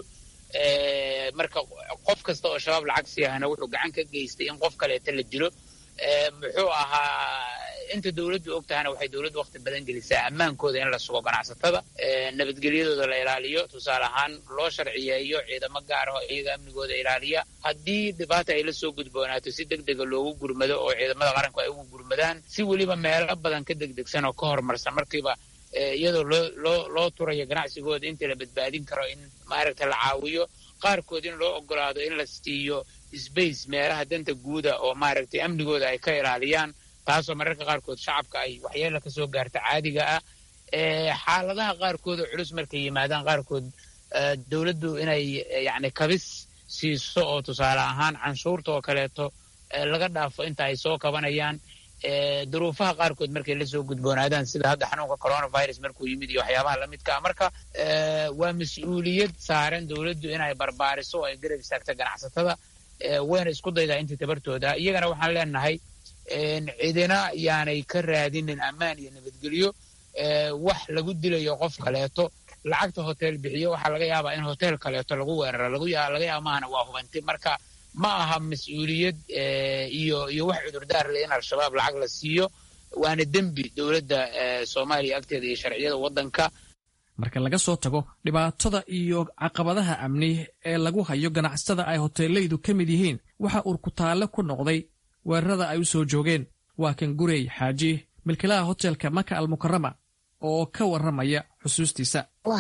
marka qof kasta oo shabaab lacag siiyahana wuxuu gacan ka geystay in qof kaleeta la dilo muxuu ahaa inta dowladdu og tahana waxay dowladdu waqti badan gelisaa ammaankooda in la sugo ganacsatada nabadgelyadooda la ilaaliyo tusaale ahaan loo sharciyeeyo ciidamo gaar ah oo iyaga amnigooda ilaaliya haddii dhibaata ay la soo gudboonaato si deg dega loogu gurmado oo ciidamada qaranku ay ugu gurmadaan si weliba meelo badan ka degdegsan oo ka horumarsan markiiba iyadoo loo loo loo turayo ganacsigooda inta la badbaadin karo in maaragta la caawiyo qaarkood in loo ogolaado in la siiyo sbace meelaha danta guuda oo maaragtay amnigooda ay ka ilaaliyaan taasoo mararka qaarkood shacabka ay waxyeela ka soo gaarta caadiga ah xaaladaha qaarkood oo culus markay yimaadaan qaarkood dowladdu inay yacni kabis siiso oo tusaale ahaan canshuurta oo kaleeto laga dhaafo inta ay soo kabanayaan duruufaha qaarkood markay la soo gudboonaadaan sida hadda xanuunka coronavirus markuu yimid iyo waxyaabaha lamidka ah marka waa mas-uuliyad saaran dowladdu inay barbaariso oo ay garab istaagta ganacsatada wayna isku daydaa intii tabartooda iyagana waxaan leenahay cidina yaanay ka raadinin ammaan iyo nabadgelyo wax lagu dilayo qof kaleeto lacagta hotel bixiyo waxaa laga yaabaa in hotel kaleeto lagu weeraro laga yaaba maahana waa hubanti marka ma aha mas-uuliyad iyo iyo wax cudurdaar leh in al-shabaab lacag la siiyo waana dembi dowladda soomaaliya agteeda iyo sharciyada waddanka marka laga soo tago dhibaatada iyo caqabadaha amni ee lagu hayo ganacsatada ay hoteelaydu ka mid yihiin waxa urkutaalle ku noqday weerarada ay u soo joogeen waa kan gurey xaaji milkilaha hotelka maka almukarama oo ka warramaya xusuustiisa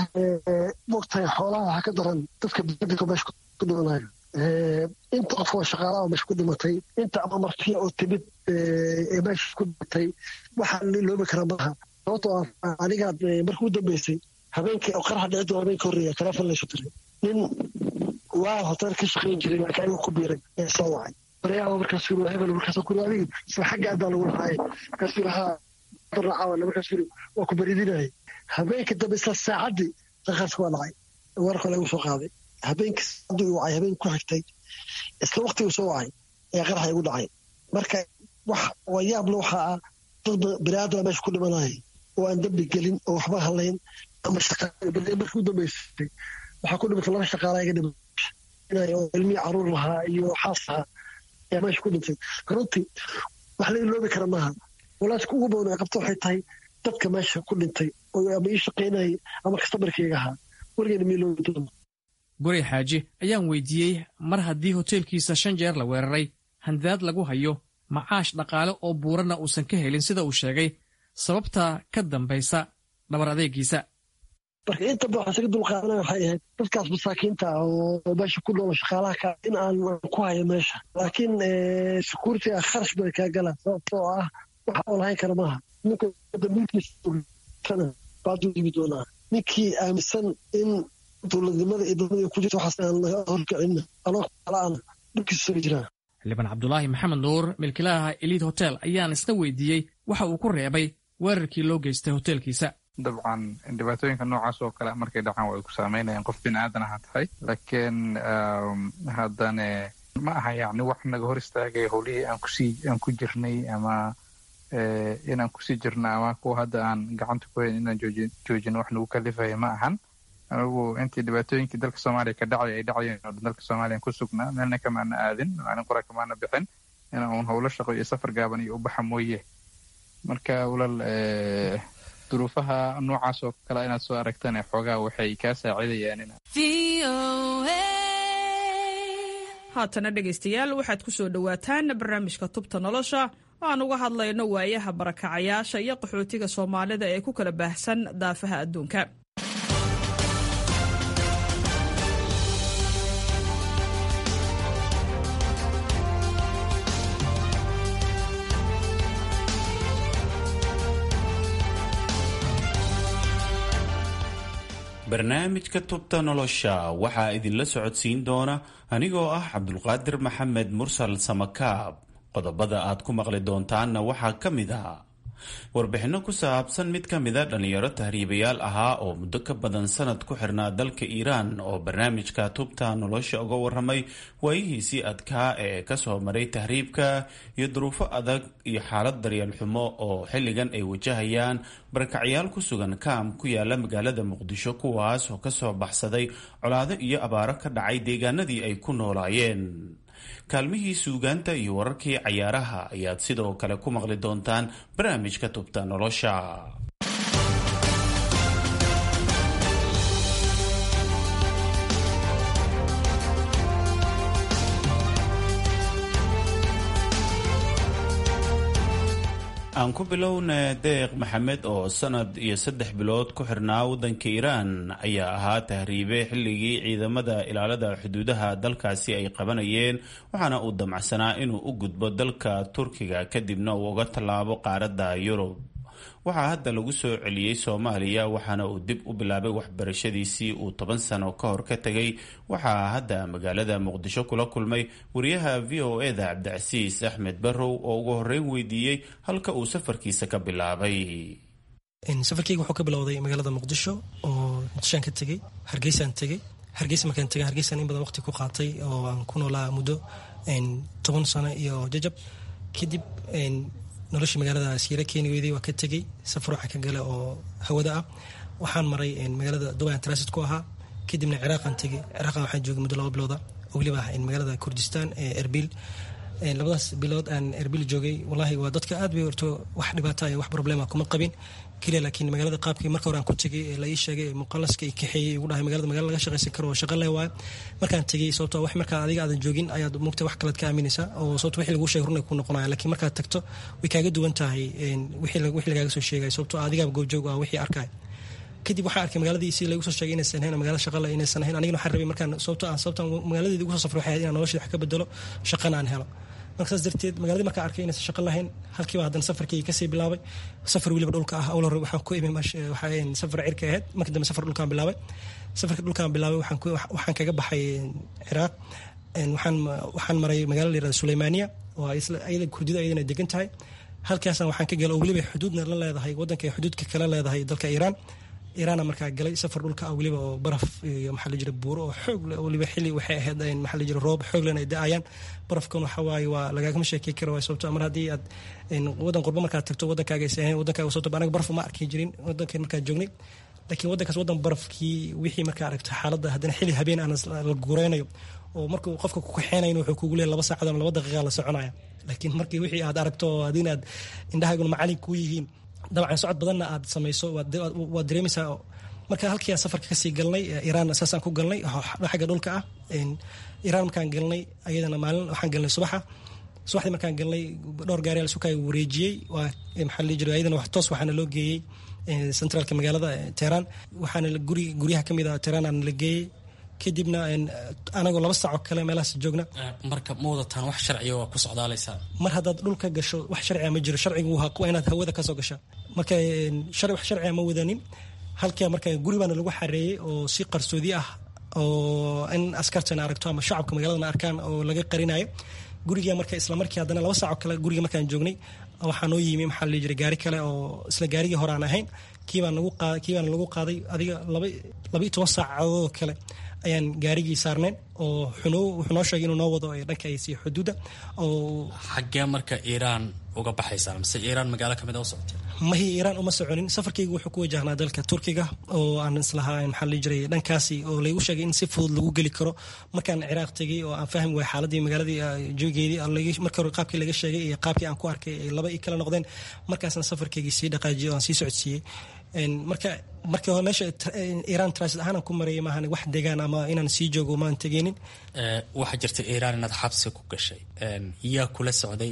mogtahay xoolaha waxaa ka daran dadka badiga meesha ku dhimanayo inta qof oo shaqaalaha meesha ku dhimatay inta ama martiya oo timid ee meesha ku dhimatay waxaa loobi karaa maaha sababtoo ah anigaad markii u dambeysay habeenkii oo qaraxa dhici doona habeenka horreeya teleefon laysu diray nin waa hotel ka shaqayn jiray laakiin ayaga ku biiray ee soo wacay baryaaba markaas yiri hebel markaas ku adiga isla xagga adaa lagu lahaay markaas yiri haa barnacawana markaas yiri waa ku baridinayay habeenka dambe isla saacaddii qaqaarka waa dhacay warka lagu soo qaaday habeenkii saacadii uu wacay habeenkii ku xigtay isla waqtigii soo wacay ayaa qaraxa igu dhacay marka wax wayaable waxaa ah dad biniaadama meesha ku dhimanaya oo aan dembi gelin oo waxba halayn ama markii u dambeysay waxaa ku dhimatay laba shaqaala iga dhimay oo ilmihii caruur lahaa iyo xaas lahaa ayaa meesha ku dhintay runtii wax la iloobi kara maaha walaaska ugu badan ay qabta waxay tahay dadka meesha ku dhintay oo ama ii shaqaynayay ama kastamarkayga ahaa weligeena ma iloobi doono gurey xaaji ayaan weydiiyey mar haddii hoteelkiisa shan jeer la weeraray handaad lagu hayo macaash dhaqaale oo buuranna uusan ka helin sida uu sheegay sababta ka dambaysa dhabar adeegiisa marka inta ba waxaa isaga dulqaadanaya waxay ahayd dadkaas masaakiinta ah oo meesha ku noolo shaqaalaha ka in aan ku hayo meesha laakiin security-ga kharash bay kaa gala sababtoo ah waxa oo lahayn kara maaha ninka dambiilkiisana baaduu yimi doonaa ninkii aaminsan in dowladnimada iyo dowladda ku jirta waxaas aan laga horkicin anoo kala-ana dhulkiisu soo jiraa xildhibaan cabdulaahi maxamed nuur milkilaha eliid hotel ayaan isna weydiiyey waxa uu ku reebay weerarkii loo geystay hoteelkiisa dabcan dhibaatooyinka noocaas oo kale markay dhacaan way ku saameynayaan qof bini aadan aha tahay laakiin haddane ma aha yacni wax naga hor istaagaya howlihii aan kusii aan ku jirnay ama inaan kusii jirna ama kuwa hadda aan gacanta ku hayn inaan jooji joojino wax nagu kalifaya ma ahan anigu intii dhibaatooyinkii dalka soomaaliya ka dhacay ay dhacayeen oo dalka soomaaliya ku sugnaa meelna kamaana aadin maalin qora kamaana bixin ina uun howlo shaqo iyo safar gaaban iyo ubaxa mooye marka walaal duruufaha noocaas oo kale inaad soo aragtane xoogaa waxay kaa saacidayaan in haatana dhegaystayaal waxaad ku soo dhowaataan barnaamijka tubta nolosha oo aan uga hadlayno waayaha barakacayaasha iyo qaxootiga soomaalida ee ku kala baahsan daafaha adduunka barnaamijka tubta nolosha waxaa idinla socodsiin doona anigoo ah cabdulqaadir maxamed mursal samakaab qodobada aad ku maqli doontaanna waxaa ka mid ah warbixinno ku saabsan mid ka mida dhallinyaro tahriibayaal ahaa oo muddo ka badan sanad ku xirnaa dalka iiraan oo barnaamijka tubta nolosha uga waramay waayihiisii adkaa ee kasoo maray tahriibka iyo duruufo adag iyo xaalad daryeel xumo oo xilligan ay wajahayaan barakacyaal ku sugan kaam ku yaala magaalada muqdisho kuwaas oo kasoo baxsaday colaado iyo abaaro ka dhacay deegaanadii ay ku noolaayeen kaalmihii suugaanta iyo wararkii cayaaraha ayaad sidoo kale ku maqli doontaan barnaamijka tubta nolosha aan ku bilowna deeq maxamed oo sanad iyo saddex bilood ku xirnaa waddanka iiraan ayaa ahaa tahriibe xilligii ciidamada ilaalada xuduudaha dalkaasi ay qabanayeen waxaana uu damacsanaa inuu u gudbo dalka turkiga kadibna uu uga tallaabo qaaradda yurub waxaa hadda lagu soo celiyey soomaaliya waxaana uu dib u bilaabay waxbarashadiisii uu toban sano ka hor ka tegay waxaa hadda magaalada muqdisho kula kulmay wariyaha v o eda cabdicasiis axmed barrow oo ugu horreyn weydiiyey halka uu safarkiisa ka bilaabay safarkeyga wuxuu ka bilowday magaalada muqdisho oo muqdishoaan ka tegey hargeysaan tegey hargeysa markaan tegay hargeysaan in badan waqti ku qaatay oo aan ku noolaa muddo toban sano iyo jajab kadib noloshii magaalada siira keeni weyday waa ka tegey safar waxaa ka gala oo hawada ah waxaan maray magaalada dubai transit ku ahaa kadibna ciraaqaan tegey ciraaqan waxaan joogay muddo laba bilooda oo weliba ah magaalada kurdistan ee erbil labadaas bilood aan erbil joogay wallaahi waa dadka aad bay horto wax dhibaata iyo wax problema kuma qabin keliya laakiin magaalada qaabkii marka hore aan ku tegay ee la ii sheegay muqalaska i kaxeeyey igu dhahay magaalada magala laga shaqaysan karo oo shaqa leh waayo markaan tegey sababto wax markaa adiga aadan joogin ayaad mugta wax kalead ka aaminaysaa oo sababto wixii lagu sheegay runay ku noqonaya laakiin markaad tagto way kaaga duwan tahay wixii lagaaga soo sheegay sababto adigaaba goobjoog ah wixii arkaya kadib waxaa arkay magaaladii si lagu soo sheegay inaysan ahayn magaala shaqale inaysan ahayn anigana waxaan rabay markaan sababto aan sababta magaaladeeda ugu soo safray waxay ahayd inaan nolosheeda wax ka bedelo shaqana aan helo marka saas darteed magaaladii markaa arkay inaysan shaqo lahayn halkiiba haddana safarkii kasii bilaabay safar weliba dhulka ah awal hore waxaan ku imi waxaa safar cirka ahayd marka dambe safar dhulkaan bilaabay safarka dhulkaan bilaabay waxaan kaga baxay ciraaq waxaan waxaan maray magaala la yirahda suleymaaniya oo ayada kurdida ayadana degan tahay halkaasna waxaan ka galay oo weliba xuduudna la leedahay waddanka ay xuduudka kala leedahay dalka iiraan iiraana markaa galay safar dhulka ah weliba oo baraf iyo maxaa la jira buuro oo xoog leh weliba xilli waxay ahayd maxaa la jira roob xoog lehna ay da-ayaan barafkan waxa waaye waa lagaagama sheekey kara waay sababto mar haddii aad waddan qurbo markaad tagto waddankaaga aysan ahayn waddankaaga sababto anaga baraf uma arki jirin waddankan markaan joognay laakiin waddankaas waddan barafkii wixii markaa aragto xaaladda haddana xilli habeen aan la guureynayo oo markuu qofka ku kaxeenayn wuxuu kugu leeyahay laba saacad ama laba daqiiqa la soconaya laakiin markii wixii aad aragto oo adina aad indhahaaguna macalin kuu yihiin dabcan socod badanna aad samayso waad dareemaysaa marka halkii aan safarka kasii galnay iiraan saasaan ku galnay xagga dhulka ah iiraan markaan galnay ayadana maalin waxaan galnay subaxa subaxdii markaan galnay dhowr gaari al sukaaga wareejiyey waa maxaa la jira ayadana wax toos waxaana loo geeyey centraalka magaalada teheraan waxaana guri guryaha ka mid ah teheraan aana la geeyey kadibna anagoo laba saacoo kale meelahaas joogna marka ma wadataan wax sharciga waa ku socdaalaysaa mar haddaad dhulka gasho wax sharciga ma jiro sharcigu waa inaad hawada kasoo gashaa marka wax sharciga ma wadanin halkaa marka guri baana lagu xareeyey oo si qarsoodi ah oo in askartana aragto ama shacabka magaaladana arkaan oo laga qarinayo guriga marka isla markii haddana laba saacoo kale guriga markaan joognay waxaa noo yimi maxaa la jiray gaari kale oo isla gaarigii hore aan ahayn kiibaan nagu qaaday kiibaan lagu qaaday adiga laba laba iyo toban saacadood kale ayaan gaarigii saarneen oo wuxuu noo sheegay inuu noo wado dhanka ay sii xuduudda oo xaggee marka iiraan uga baxaysaa mise iiraan magaalo kamid a u socotay mahi iiraan uma soconin safarkaygu wuxuu ku wajahnaa dalka turkiga oo aan islahaa maxaa la jiray dhankaasi oo laygu sheegay in si fudud lagu geli karo markaan ciraaq tegay oo aan fahmi waay xaaladii magaaladii jogeedii marka hore qaabkii laga sheegay iyo qaabkii aan ku arkay ay laba i kala noqdeen markaasna safarkaygii sii dhaqaajiyay oo aan sii socodsiiyey marka markii hore meesha iiraan transit ahaan aan ku marayay maahan wax degaan ama inaan sii joogo maan tegeynin waxaa jirta iiraan inaad xabsi ku gashay yaa kula socday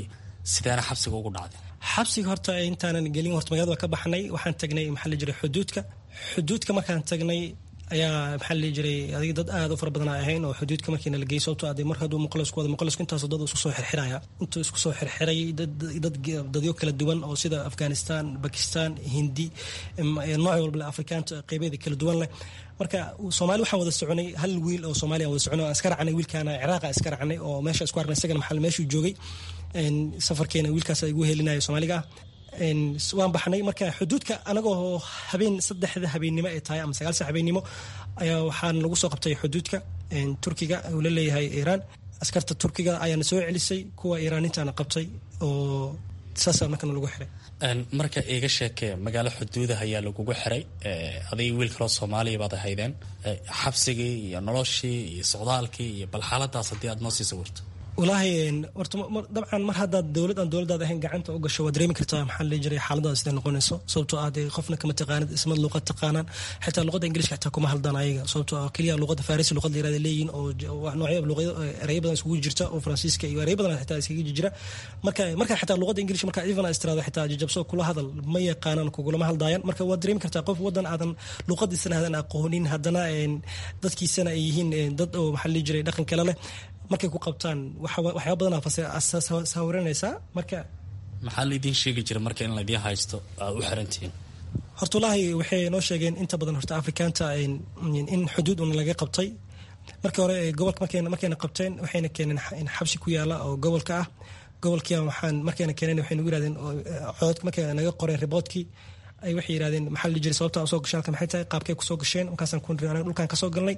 sideena xabsiga ugu dhacday xabsiga horta intaanan gelin horta magaalada waa ka baxnay waxaan tagnay maxaa la jiray xuduudka xuduudka markaan tagnay ayaa maxaa la jiray adiga dad aad u fara badan ahayn oo xuduudka markiina la geeyey sababtoo ah mar hadduu muqalisku wada muqalisku intaasoo dad isku soo xirxiraya intuu isku soo xirxiray dad dadyo kala duwan oo sida afghanistan bakistan hindi nooc walba leh afrikaanta qeybeeda kala duwan leh marka soomaali waxaan wada soconay hal wiil oo soomaaliya wada soconay aan iska raacnay wiilkaana ciraaqa iska raacnay oo meesha isku arnay isagana maxaa meeshuu joogay safarkeena wiilkaas igu helinaya soomaaliga ah waan baxnay marka xuduudka anagoo habeen saddexda habeennimo ay tahay ama sagaalsa habeennimo ayaa waxaan lagu soo qabtay xuduudka turkiga uu la leeyahay iiraan askarta turkiga ayaana soo celisay kuwa iiraanintaana qabtay oo saasaa markana lagu xiray marka iiga sheekee magaalo xuduudah ayaa lagugu xiray adig wiil kaloo soomaaliya baad ahaydeen xabsigii iyo noloshii iyo socdaalkii iyo bal xaaladaas haddii aad noo sii sawirto walaahi horta dabcan mar haddaad dowlad aan dowladaad ahayn gacanta u gasho waad dareemi kartaa maxaa la jiray xaaladaas siday noqonayso sababtoo ah dee qofna kama taqaanid ismad luqad taqaanaan xitaa luqadda ingiliishka xitaa kuma haldaan ayaga sababtoo ah keliya luqadda farisi luqad la yirahda leeyihin oo noocyo luqado ereyo badan iskugu jirta oo faransiiska iyo ereyo badan xitaa iskaga jira marka marka xitaa luqadda ingiliishka marka even istirahdo xitaa jajabso kula hadal ma yaqaanaan kugulama hadlaayaan marka waad dareemi kartaa qof wadan aadan luqadiisana aadan aqoonin haddana dadkiisana ay yihiin dad oo maxaa la jiray dhaqan kale leh markay ku qabtaan waxyaaba badan sawiranaysaa marka maxaa laydin sheegi jira marka in laydin haysto aad u xirantihiin horta walaahi waxay noo sheegeen inta badan horta afrikaanta in xuduud un laga qabtay markii hore gobolka markayna qabteen waxayna keeneen xabsi ku yaala oo gobolka ah gobolkii waxaan markayna keeneen waxay nagu yirahdeen cododka markay naga qoreen riboodkii ay waxay yirahdeen maxaa la jiray sababta soo gashay halka maxay tahay qaabkay kusoo gasheen markaasaan ku niri anaga dhulkaan kasoo galnay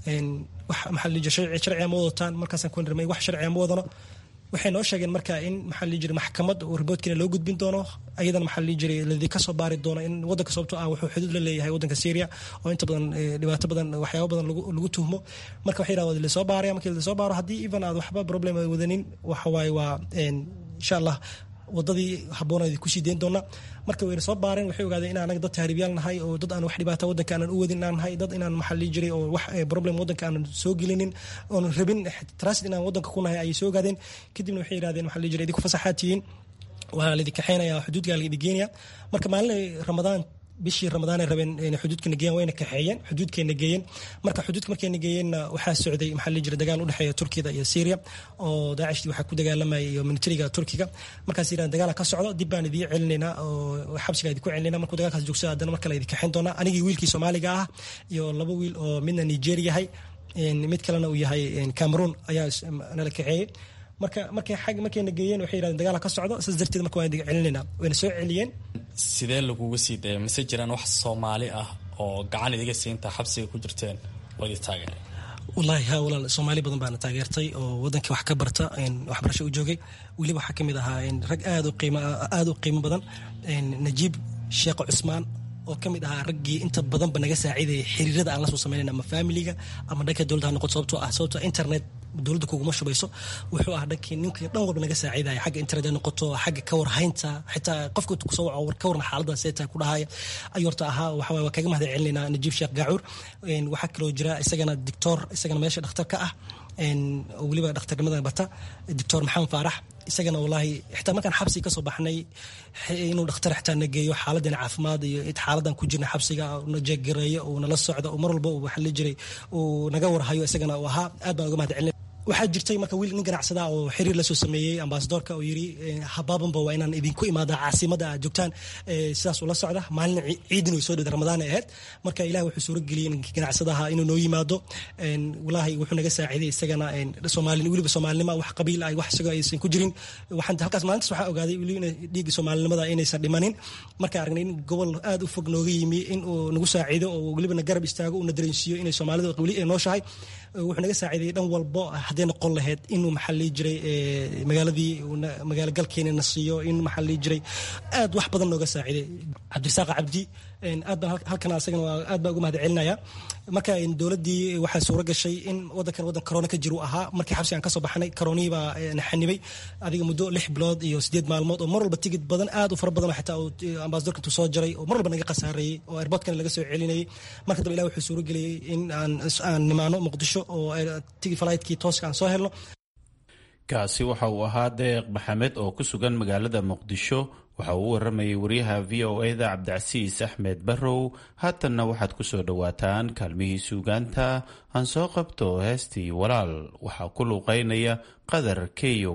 wax maxaa la jiray sharci sharciga ma wadataan markaasaan ku niri wax sharciga ma wadano waxay noo sheegeen marka in maxaa la jiray maxkamad oo riboodkiina loo gudbin doono ayadana maxaa la jiray ladii kasoo baari doono in wadanka sababtoo ah wuxuu xuduud la leeyahay wadanka syria oo inta badan dhibaato badan waxyaabo badan lagu tuhmo marka waxay yidhahdeen lasoo baaraya markii lasoo baaro haddii even aad waxba problem wadanin waxa waaye waa insha allah wadadii habooneed kusii deyn doona marka wayna soo baareen waxay ogaadeen in anaga dad tahriibyaal nahay oo dad aan wax dhibaata wadanka aanan u wadin inaan nahay dad inaan maxaa lii jiray oo wax problem wadanka aanan soo gelinin oon rabin transit inaan wadanka ku nahay ayay soo ogaadeen kadibna waxay yidhahdeen maxaa lii jiray idinku fasaxaad tihiin waa laidin kaxeynaya xuduudka laidin geenaya marka maalin ramadaan bishii ramadaanay rabeen xuduudkana geeyeen wayna kaxeeyeen xuduudkeena geeyeen marka xuduudka markayna geeyeenna waxaa socday maxaa la jira dagaal u dhexeeya turkiyada iyo syria oo daacishtii waxaa ku dagaalamaya iyo militariga turkiga markaas yidhahan dagaala ka socdo dib baan idiin celinaynaa oo xabsiga idinku celinayna markuu dagaalkaas joogsada haddana marka la idin kaxeyn doonaa anigii wiilkii soomaaliga ah iyo laba wiil oo midna nigeria yahay mid kalena uu yahay cameroon ayaa nala kaxeeyey marka markay xag markayna geeyeen waxay yidhahdeen dagaala ka socdo saas darteed marka waan idin celinayna wayna soo celiyeen sidee laguga sii daya mise jiraan wax soomaali ah oo gacan idiga siinta xabsiga ku jirteen oo idin taageeray wallaahi ha walaal soomaali badan baana taageertay oo wadankii wax ka barta waxbarasho u joogay weliba waxaa ka mid ahaa rag aad u qiimo aad u qiimo badan najiib sheekh cusmaan oo ka mid ahaa raggii inta badanba naga saaciidayay xiriirada aan la soo sameynayn ama familiga ama dhanka dowladda ha noqoto sababtoo ah sababtoo internet dowladda kuguma shubayso wuxuu ah dhankii ninkii dhan walba naga saaciidaya xagga internet ay noqoto xagga ka warhaynta xitaa qofka kusoo waco ka warna xaaladaas see tahay ku dhahaya ayuu horta ahaa waxa waa kaga mahad celinaynaa najiib sheekh gaacuur waxaa kaloo jira isagana dictor isagana meesha dhakhtar ka ah oo weliba dhakhtarnimada bata doctor maxamed faarax isagana wallaahi xitaa markaan xabsiga kasoo baxnay inuu dhakhtar xitaa na geeyo xaaladana caafimaad iyo xaaladan ku jirna xabsiga na jeegareeyo uu nala socdo oo mar walba uu waxa la jiray uu naga warhayo isagana uu ahaa aad baan uga mahad celin waxaa jirtay marka wiil nin ganacsada oo xiriir lasoo sameeyey ambasadorka oo yiri habaabanba waa inaan idinku imaada caasimada aad joogtaan sidaas ula socda maalin ciidin way soo dhawda ramadaan ay ahayd marka ilaah wuxuu suuro geliyey ninkii ganacsadaha inuu noo yimaado walaahi wuxuu naga saaciiday isagana soomaali weliba soomaalinima wax qabiil ay wax isagoo aysan ku jirin waxaan halkaas maalintaas waxaa ogaaday weli dhiigga soomaalinimada inaysan dhimanin marka aragnay in gobol aad u fog nooga yimi in uu nagu saaciido oo weliba na garab istaago uu na dareensiiyo inay soomaalidu weli ay nooshahay wuxuu naga saaciidayay dhan walbo hadday noqon lahayd inuu maxaa lii jiray magaaladii magaalo galkeena na siiyo in maxaa lii jiray aad wax badan nooga saaciiday cabdirasaaq cabdi aad baan halkan asagana aad baan uga mahad celinaya marka dowladdii waxaa suuro gashay in wadankan wadan corona ka jir uu ahaa markii xabsi aan kasoo baxnay coronihii baa na xanibay adiga muddo lix bilood iyo sideed maalmood oo mar walba tigid badan aad u fara badan xitaa uu ambasadorka intuu soo jaray oo mar walba naga khasaareeyey oo airportkana laga soo celinayay marka dambe ilah wuxuu suuro geliyey in aan aan nimaano muqdisho oo tigi falaytkii tooska aan soo helno kaasi waxa uu ahaa deeq maxamed oo ku sugan magaalada muqdisho waxa uu u waramayay wariyaha v o eda cabdicasiis axmed barrow haatanna waxaad ku soo dhowaataan kaalmihii suugaanta aan soo qabto heestii walaal waxaa ku luuqeynaya qadar keyow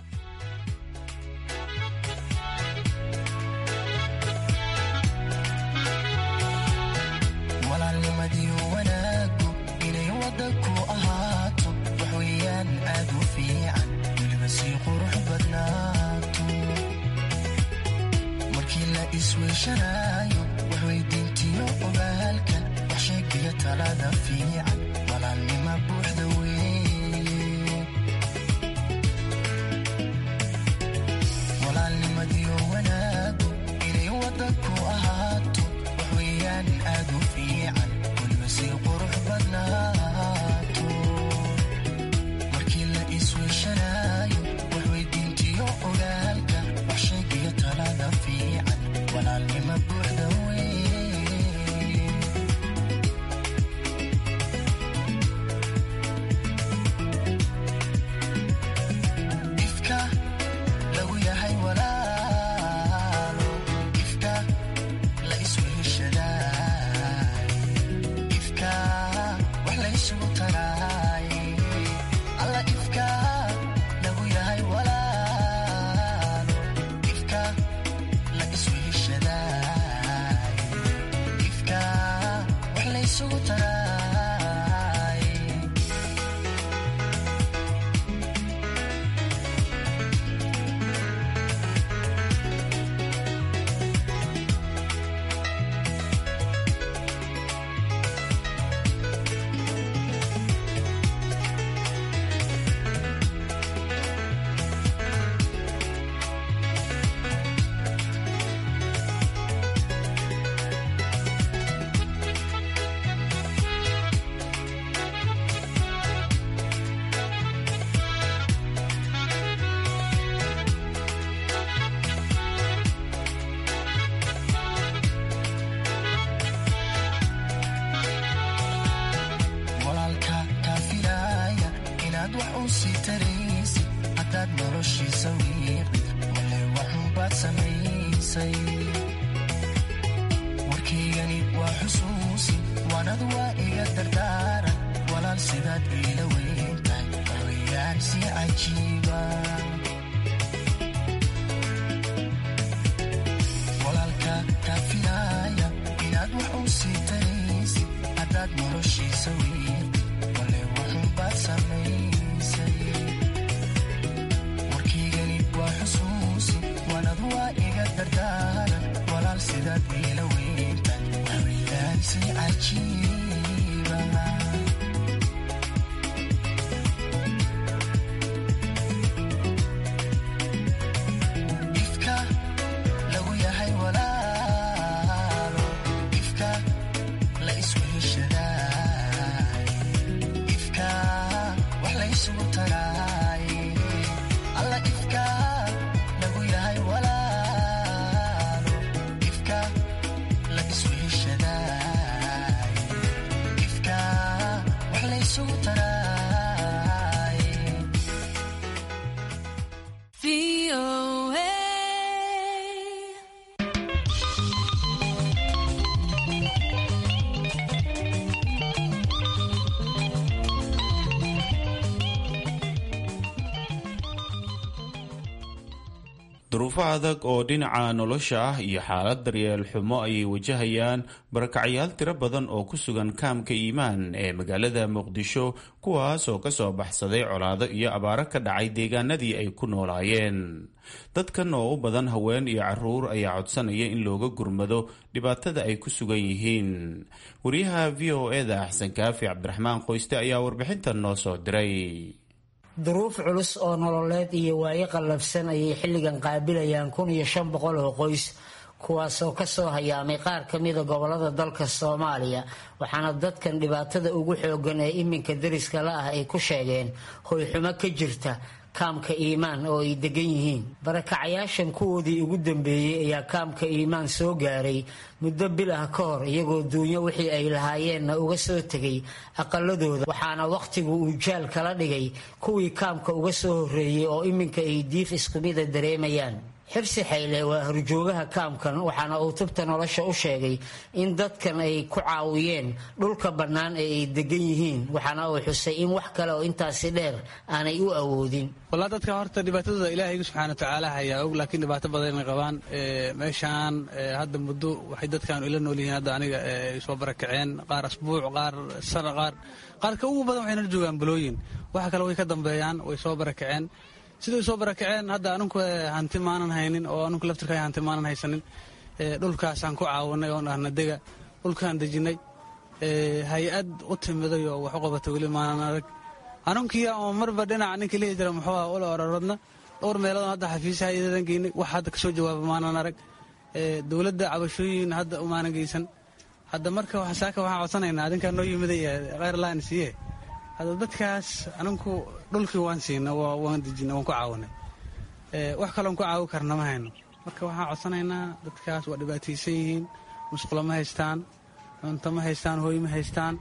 waxweydiintiyo ogaalkan wax sheegiyo talada fiican walaalnima buuxda weeye walaalnimadiyo wanaagu inay wada ku ahaato waxweeyaan aad u fiican weliba sii qurux badnaato markii la isweyshanaayo waxweydiintiyo ogaalka wax sheegiyo talada fiican walaalnima buuxda ifka lagu yahay walaalo ifka la isweheshadaay ifka wax laysugu taraay alla ifka lagu yahay walaalo ifka la isweheshadaay ifka wax laysugu taraay walaalka kaa filaaya inaad wax u sii taraysid haddaad noloshiisa wiiqid wale waxunbaad samaysay warkaygani waa xusuusi waanad waa iga dardaaran walaal sidaad iila weyntahay waxweeyaan si cajiiba walaalka kaa filaaya inaad wax u sii taraysid haddaad noloshiisa wiiqid wale waxunbaad samaysay warkaygani waa xusuusi waanad waa iga dardaaran walaal sidaad iila weyntahay waxweeyaan si cajiiba ifka lagu yahay walaalo ifka la isweheshadaay ifka wax laysugu taraay alla ifka lagu yahay walaalo ifka la isweheshadaay ifka wax laysugu taraay duruufo adag oo dhinaca nolosha ah iyo xaalad daryeel xumo ayay wajahayaan barakacyaal tiro badan oo ku sugan kaamka iimaan ee magaalada muqdisho kuwaas oo kasoo baxsaday colaado iyo abaaro ka dhacay deegaanadii ay ku noolaayeen dadkan oo u badan haween iyo caruur ayaa codsanaya in looga gurmado dhibaatada ay ku sugan yihiin wariyaha v o eda axsan kaafi cabdiraxmaan qoyste ayaa warbixintan noo soo diray duruuf culus oo nololeed iyo waayo qallafsan ayay xilligan qaabilayaan kun iyo shan boqol oo qoys kuwaasoo kasoo hayaamay qaar ka mida gobolada dalka soomaaliya waxaana dadkan dhibaatada ugu xoogan ee iminka deriska la ah ay ku sheegeen hoyxumo ka jirta kaamka iimaan oo ay degan yihiin barakacayaashan kuwoodii ugu dambeeyey ayaa kaamka iimaan soo gaaray muddo bil ah ka hor iyagoo duunyo wixii ay lahaayeenna uga soo tegay aqaladooda waxaana wakhtigu uu jaal kala dhigay kuwii kaamka uga soo horreeyey oo iminka ay diif iskumida dareemayaan xirsi xayle waa horjoogaha kaamkan waxaana uu tubta nolosha u sheegay in dadkan ay ku caawiyeen dhulka bannaan ee ay degan yihiin waxaana uu xusay in wax kale oo intaasi dheer aanay u awoodin walaa dadka horta dhibaatadooda ilaahayga subxaana watacaala hayaa og laakiin dhibaato badanay qabaan meeshaan hadda muddo waxay dadkan ila nool yihiin hadda aniga ay soo barakaceen qaar asbuuc qaar sana qaar qaarka ugu badan waxay nala joogaan bulooyin waxa kale way ka dambeeyaan way soo barakaceen siday soo barakaceen hadda anunku hanti maanan haynin oo anunku laftirka hanti maanan haysanin dhulkaasaan ku caawinay oon ahna dega dhulkaan dejinay hay-ad u timiday oo wax u qabata weli maanan arag anunkiya oo marba dhinaca ninka lihi jira muxuu ah ula ororodna dhowr meelood hadda xafiisa hay-adadan geynay wax hadda kasoo jawaaba maanan arag dowladda cabashooyin hadda umaanan geysan hadda marka saaka waxaan codsanaynaa adinkaa noo yimiday kheyr laan siiye hadda dadkaas aninku dhulkii waan siina waan dejina waan ku caawinay wax kaloon ku caawi karna ma hayno marka waxaan codsanaynaa dadkaas waa dhibaataysan yihiin musqulo ma haystaan cunto ma haystaan hooy ma haystaan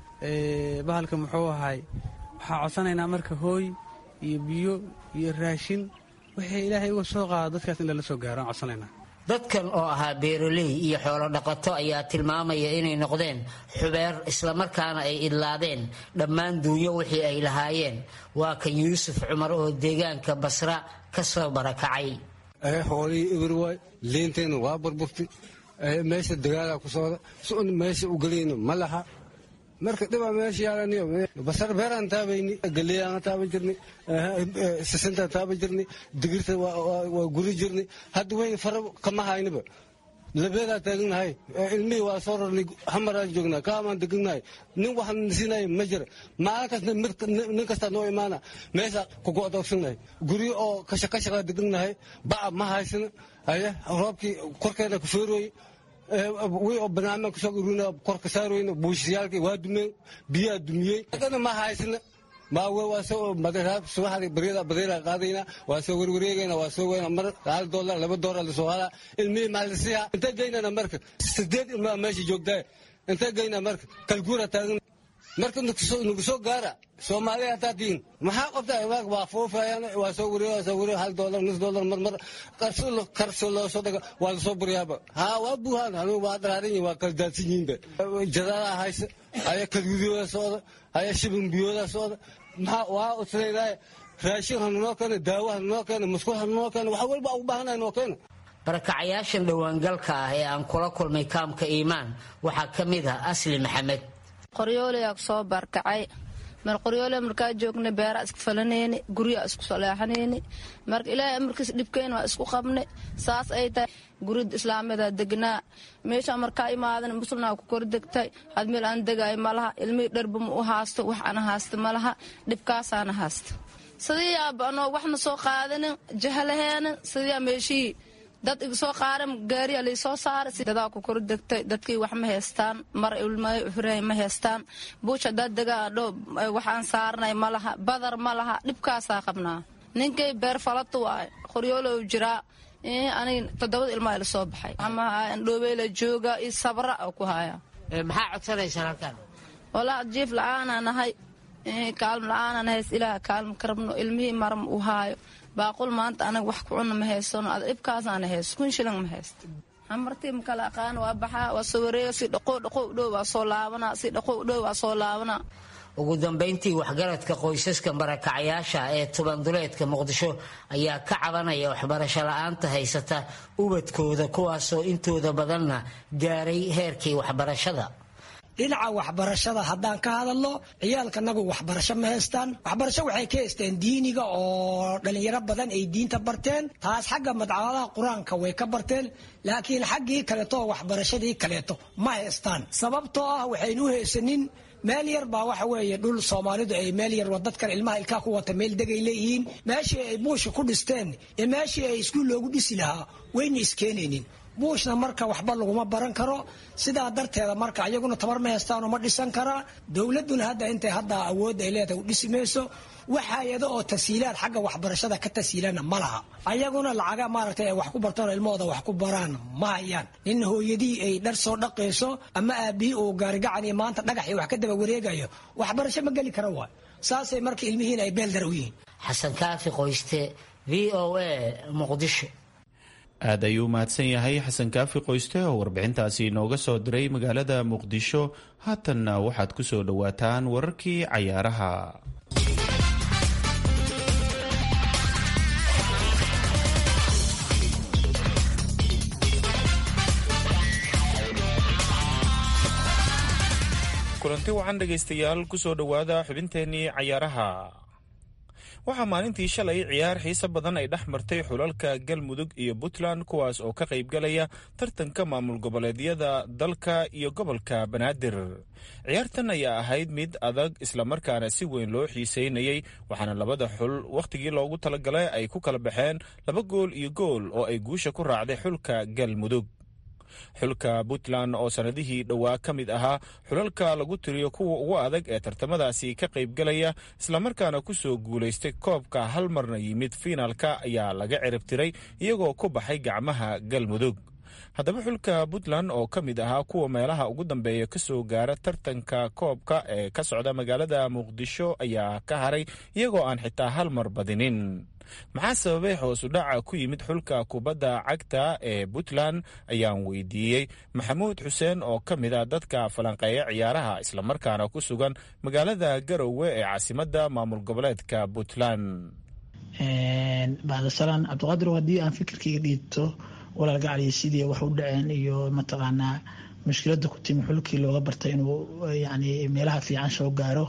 bahalka muxuu ahay waxaan codsanaynaa marka hooy iyo biyo iyo raashin wixii ilaahay uga soo qaado dadkaas in lala soo gaaro aan codsanaynaa dadkan oo ahaa beeraley iyo xoolo dhaqato ayaa tilmaamaya inay noqdeen xubeer islamarkaana ay idlaadeen dhammaan duunyo wixii ay lahaayeen waa kan yuusuf cumar oo deegaanka basra ka soo barakacay xoolihii ibir waay liinteenna waa burburtay meesha dagaalaa ku socda si un meesha u gelayno ma laha marka dhibaa meesha yaalaniyo basar beeraan taabayni galeyaan taaban jirnay sisintaan taaban jirnay digirta waa guri jirnay hadda weyn fara kama hayniba labeedaa taaganahay ilmihii waa soo rarnay hamaraan joognaa kaamaan deganahay nin waxaan nasiinaya ma jira maalin kasta nin kastaa noo imaana meesha kugo'doogsannahay guryo oo kashakashakaa deganahay ba'a ma haysana aye roobkii korkeena ku feerooye wi oo banaanmaan kusoo urina korka saarweyna buushiyaalkii waa dumeen biyaa dumiyey dana ma haysana maawe waa soo madaraab subaxdii baryada badeera qaadayna waa soo warwareegayna waa soo weyna mar hal doolar laba doolar lasoo halaa ilmihii maalisiya intee geynana marka sideed ilmaa meesha joogtaa intee geynaa marka kalguura taagan marka nagu soo gaara soomaaliya hataa diin maxaa qabtaa imaag waa foofayaan waa soo wareeg waa soo wareeg hal doolar nus doolar marmar karso loo soo dhaga waa lasoo buryaaba haa waa buuhaan anigu waa daraaran yihin waa kala daadsan yihiinba jadadaa haysa aya kalgudiyooda socda aya shibin biyooda socda maxaa waa usleedahay raashin hanunoo keena daawo hanunoo keena musqul hanunoo keena wax walba ugu baahanahay noo keena barakacayaashan dhowaangalka ah ee aan kula kulmay kaamka iimaan waxaa ka mid ah asli maxamed qoryoolayaa soo barkacay mar qoryoole markaa joogna beeraa isku falanayni guryaa isku saleexanayni marka ilaahay amarkiis dhibkeyn waa isku qabnay saas ay tahay gurida islaamada degnaa meesha markaa imaadan muslnaa ku kor degtay had meel aan degaay malaha ilmihii dharba ma u haasto wax ana haasta malaha dhibkaasaana haasta sidiiyaaba anoo waxna soo qaadanin jahalaheenin sidiyaa meeshii dad iga soo qaaran gaariya laysoo saaray dadaa ku kor degtay dadkii wax ma haystaan mar ilmahurahay ma haystaan buush haddaad degaa dho waxaan saarnay ma laha badar ma laha dhibkaasaa qabnaa ninkay beer falatu waay qoryoolow jiraa anig toddobada ilmaa ila soo baxay dhoobeyla jooga iyo sabra ku haya maxaa codsanaysaan halkan walaa jiif la-aanaa nahay kaalm la-aanaa nahays ilaah kaalm ka rabno ilmihii maram u haayo baaqul maanta anaga wax ku cuna ma haysano ad dhibkaasaana haysto kun shilan ma haysto hamartii makala aqaan waa baxaa waa soo wareega si dhaqow dhaqow dhow waa soo laabanaa si dhaqow dhow waa soo laabanaa ugu dambayntii waxgaradka qoysaska barakacayaasha ee tubanduleedka muqdisho ayaa ka cabanaya waxbarasho la-aanta haysata ubadkooda kuwaasoo intooda badanna gaaray heerkii waxbarashada dhinaca waxbarashada haddaan ka hadalno ciyaalkanagu waxbarasho ma haystaan waxbarasho waxay ka haysteen diiniga oo dhalinyaro badan ay diinta barteen taas xagga madcamadaha qur-aanka way ka barteen laakiin xaggii kaleeto waxbarashadii kaleeto ma haystaan sababtoo ah waxaynu u haysanin meel yar baa waxa weeye dhul soomaalidu ay meel yar dadkan ilmaha ilkaa ku wata meel degay leeyihiin meeshii ay buusha ku dhisteen ee meeshii ay iskuul loogu dhisi lahaa wayna iskeenaynin buushna marka waxba laguma baran karo sidaa darteeda marka ayaguna tabar ma heystaan uma dhisan karaa dowladuna hadda intay hadda awoodda ay leedahay u dhisi mayso wax hay-ado oo tasiilaad xagga waxbarashada ka tasiilana ma laha ayaguna lacaga maaragtay ay wax ku bartaan ilmahooda wax ku baraan ma hayaan nin hooyadii ay dhar soo dhaqayso ama aabihii uu gaarigacan iyo maanta dhagax iyo wax ka daba wareegayo waxbarasho ma geli kara waay saasay marka ilmihiina ay beeldar u yihiin xasan kaafi qoyste v o a muqdisho aad ayuu mahadsan yahay xasan kaafi qoyste oo warbixintaasi inooga soo diray magaalada muqdisho haatanna waxaad ku soo dhowaataan wararkii cayaaraha kulanti wacan dhegaystayaal kusoo dhowaada xubinteennii cayaaraha waxaa maalintii shalay ciyaar xiise badan ay dhex martay xulalka galmudug iyo puntland kuwaas oo ka qaybgalaya tartanka maamul goboleedyada dalka iyo gobolka banaadir ciyaartan ayaa ahayd mid adag islamarkaana si weyn loo xiiseynayey waxaana labada xul wakhtigii loogu talagalay ay ku kala baxeen laba gool iyo gool oo ay guusha ku raacday xulka galmudug xulka puntland oo sannadihii dhowaa ka mid ahaa xulalka lagu tiriyo kuwa ugu adag ee tartamadaasi ka qaybgalaya islamarkaana ku soo guulaystay koobka hal marna yimid fiinaalka ayaa laga cirib tiray iyagoo ku baxay gacmaha galmudug haddaba xulka puntland oo ka mid ahaa kuwa meelaha ugu dambeeya ka soo gaara tartanka koobka ee ka socda magaalada muqdisho ayaa ka haray iyagoo aan xitaa hal mar badinin maxaa sababay hoos u dhaca ku yimid xulka kubadda cagta ee puntland ayaan weydiiyey maxamuud xuseen oo ka mid a dadka falanqeeya ciyaaraha islamarkaana ku sugan magaalada garowe ee caasimadda maamul goboleedka puntland bacdasalaan cabdiqaadir haddii aan fikirkayga dhiibto walaal gacaliyo sidii wax u dhaceen iyo mataqaanaa mushkiladda ku timi xulkii looga bartay inuu yani meelaha fiican soo gaaro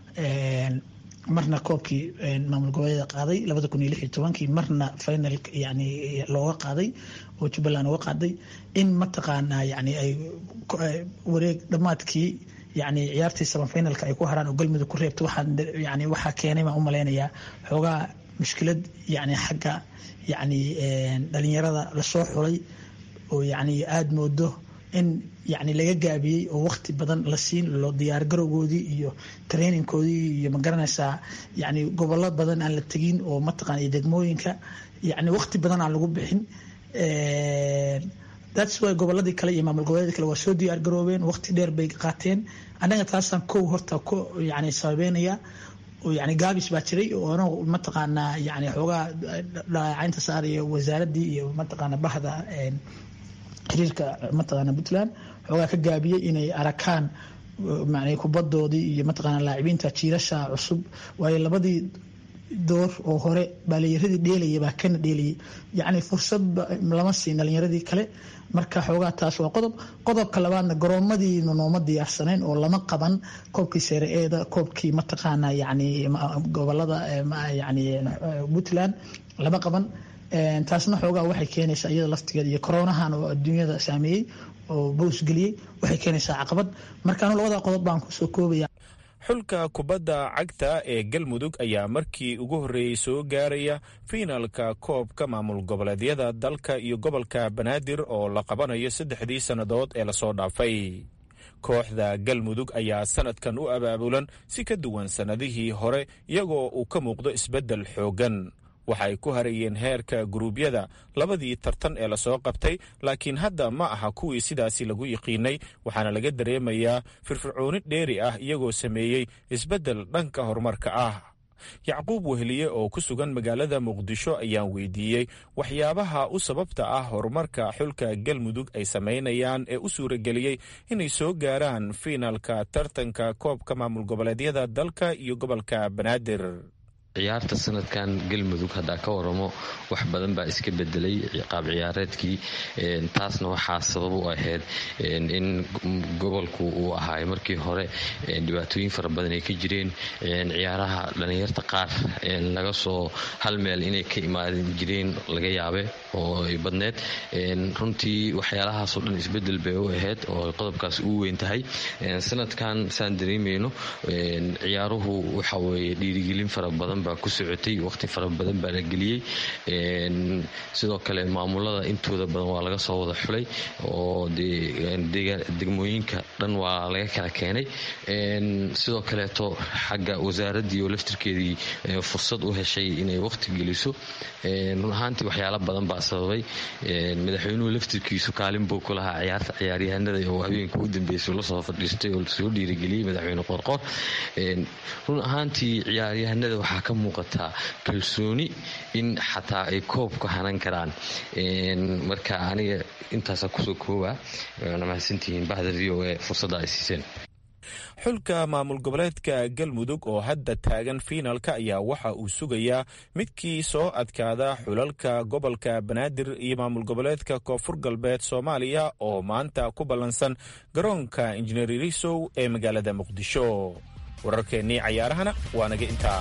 marna koobkii maamul goboleeda qaaday labada kun iyo lix iyo tobankii marna final yani looga qaaday oo jubbaland uga qaaday in mataqaanaa yani ay wareeg dhammaadkii yani ciyaartii samafinalka ay ku haraan oo galmudug ku reebta waxaa yani waxaa keenay baan u malaynayaa xoogaa mushkilad yani xagga yani dhalinyarada lasoo xulay oo yani aada moodo in yani laga gaabiyey oo waqti badan la siin loo diyaargarowgoodii iyo trainingkoodii iyo magaranaysaa yani gobollo badan aan la tegin oo mataqana iyo degmooyinka yani waqti badan aan lagu bixin thats why goboladii kale iyo maamul goboleedii kale waa soo diyaar garoobeen waqti dheer bay qaateen annaga taasaan kow horta ku yani sababeynaya oo yani gaabis baa jiray oo anagu mataqaanaa yani xoogaa dhaacaynta saaraya wasaaradii iyo mataqaana bahda xiriirka mataqaana puntland xoogaa ka gaabiyey inay arakaan man kubadoodii iyo mataqaana laacibiinta jiirasha cusub waayo labadii door oo hore baaliyaradii dheelaya baa kana dheelayay yacni fursad lama siin dhalinyaradii kale marka xoogaa taas waa qodob qodobka labaadna garoomadiina nooma diyaarsanayn oo lama qaban koobkii seere eeda koobkii mataqaana yani gobolada yani puntland lama qaban taasna xoogaa waxay keenaysaa iyada laftigeeda iyo koronahan oo adduunyada saameeyey oo boosgeliyey waxay keenaysaa caqabad markaanu labada qodob baan kusoo koobaya xulka kubadda cagta ee galmudug ayaa markii ugu horreeyey soo gaaraya fiinalka koobka maamul goboleedyada dalka iyo gobolka banaadir oo la qabanayo saddexdii sannadood ee lasoo dhaafay kooxda galmudug ayaa sanadkan u abaabulan si ka duwan sannadihii hore iyagoo uu ka muuqdo isbeddel xooggan waxay ku harayeen heerka guruubyada labadii tartan ee lasoo qabtay laakiin hadda ma aha kuwii sidaasi lagu yiqiinay waxaana laga dareemayaa firfircooni dheeri ah iyagoo sameeyey isbeddel dhanka horumarka ah yacquub weheliye oo ku sugan magaalada muqdisho ayaan weydiiyey waxyaabaha u sababta ah horumarka xulka galmudug ay samaynayaan ee u suurageliyey inay soo gaaraan fiinalka tartanka koobka maamul goboleedyada dalka iyo gobolka banaadir ciyaarta sanadkan galmudug haddaa ka waramo wax badan baa iska bedelay qaab ciyaareedkii taasna waxaa sabab u ahayd in gobolku uu ahaayo markii hore dhibaatooyin fara badan ay ka jireen ciyaaraha dhallinyarta qaar laga soo hal meel inay ka imaadan jireen laga yaabe oo ay badneed runtii waxyaalahaasoo dhan isbedel bay u ahayd oo qodobkaas uu weyn tahay sanadkan saan dareemayno ciyaaruhu waxa weeye dhiirigelin fara badan baa ku socotay waqti fara badan baa la geliyey sidoo kale maamulada intooda badan waa laga soo wada xulay oo degmooyinka dhan waa laga kala keenay sidoo kaleeto xagga wasaaraddii oo laftirkeedii fursad u heshay inay waqti geliso run ahaantii waxyaala badan baa sababay madaxweynuhu laftirkiisu kaalin buu ku lahaa ciyaarta ciyaaryahanada oo habeenka u dambeysay lasoo fadhiistay oo lasoo dhiirigeliyey madaxweyne qorqor run ahaantii ciyaaryahanada waxaa ka muuqataa kalsooni in xataa ay koobka hanan karaan marka aniga intaasa kusoo kooba waana mahadsantihiin bahda v o a fursadda ay siiseen xulka maamul goboleedka galmudug oo hadda taagan fiinalka ayaa waxa uu sugayaa midkii soo adkaada xulalka gobolka banaadir iyo maamul goboleedka koonfur galbeed soomaaliya oo maanta ku ballansan garoonka injineer risow ee magaalada muqdisho wararkeennii cayaarahana waa naga intaa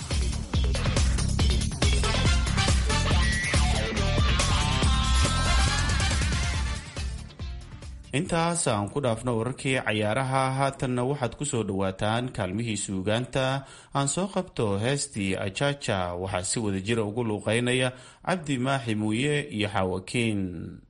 intaas aan ku dhaafno wararkii cayaaraha haatanna waxaad ku soo dhowaataan kaalmihii suugaanta aan soo qabto heestii ajaja waxaa si wada jira ugu luuqeynaya cabdi maaxi muuye iyo xaawakiin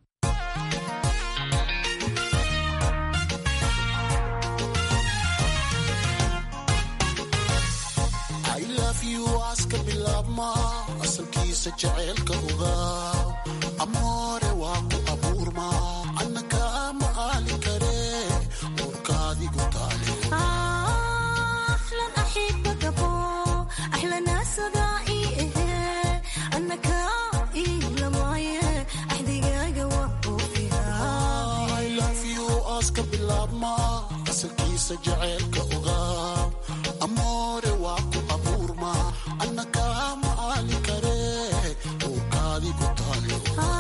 jaceylka ogaa amoore waa ku abuurma annaka ma aali kare uurkaadi ku taale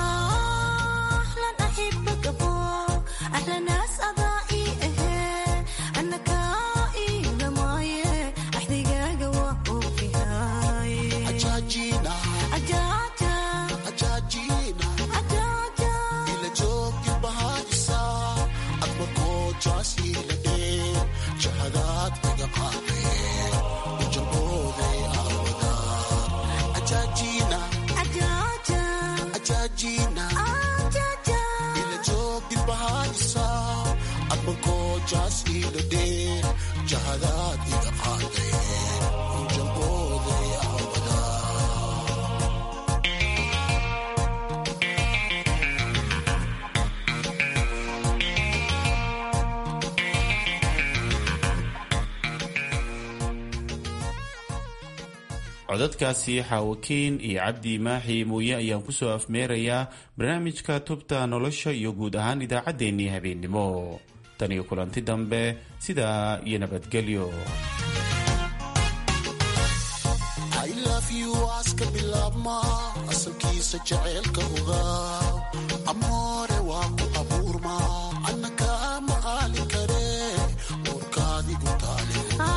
ila joogi bahaadisa adma koojaasiila jahadaad iga qaadeen ujalbooday aawada ajaajina ajaajina ila joogi bahaadisa adma koojaas iila dheen jahadaad iga qaadeen ujalbooday aawada codadkaasi xaawakiin iyo cabdi maaxi muuye ayaan ku soo afmeerayaa barnaamijka tubta nolosha iyo guud ahaan idaacaddeenii habeennimo tan iyo kulanti dambe sidaa iyo nabadgelyo aska bilaabma asalkiisa jaceylka ogaa amoore waa ku abuurma annaka ma aali kare uurkaadigu taale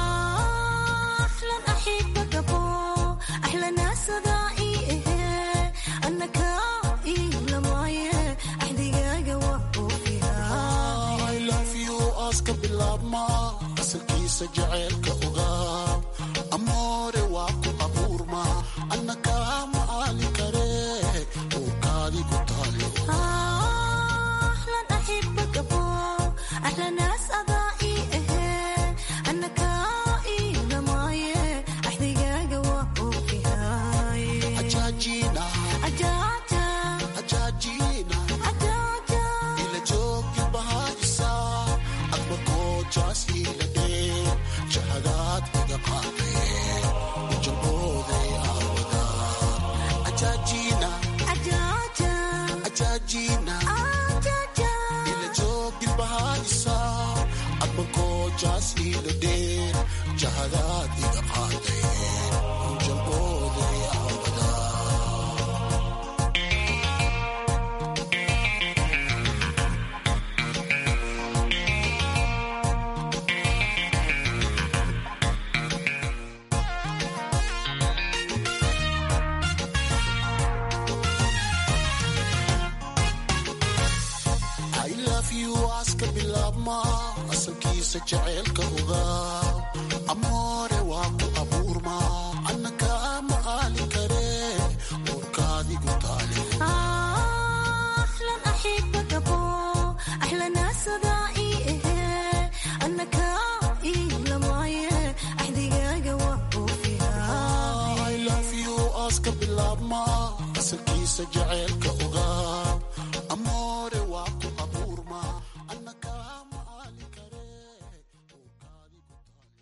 aska bilaabma asalkiisa jaceylka ogaa amoore waa ku abuurma annaka ma aali kare uurkaadigu taale ajaajina ajaajina ila joogi bahaadisa adma koojaas iila dheen jahadaad asalkiisa jaceylka ogaa amoore waa ku abuurma anna kaama aali kare uurkaadigu taale I love you aska bilaabma asalkiisa jaceylka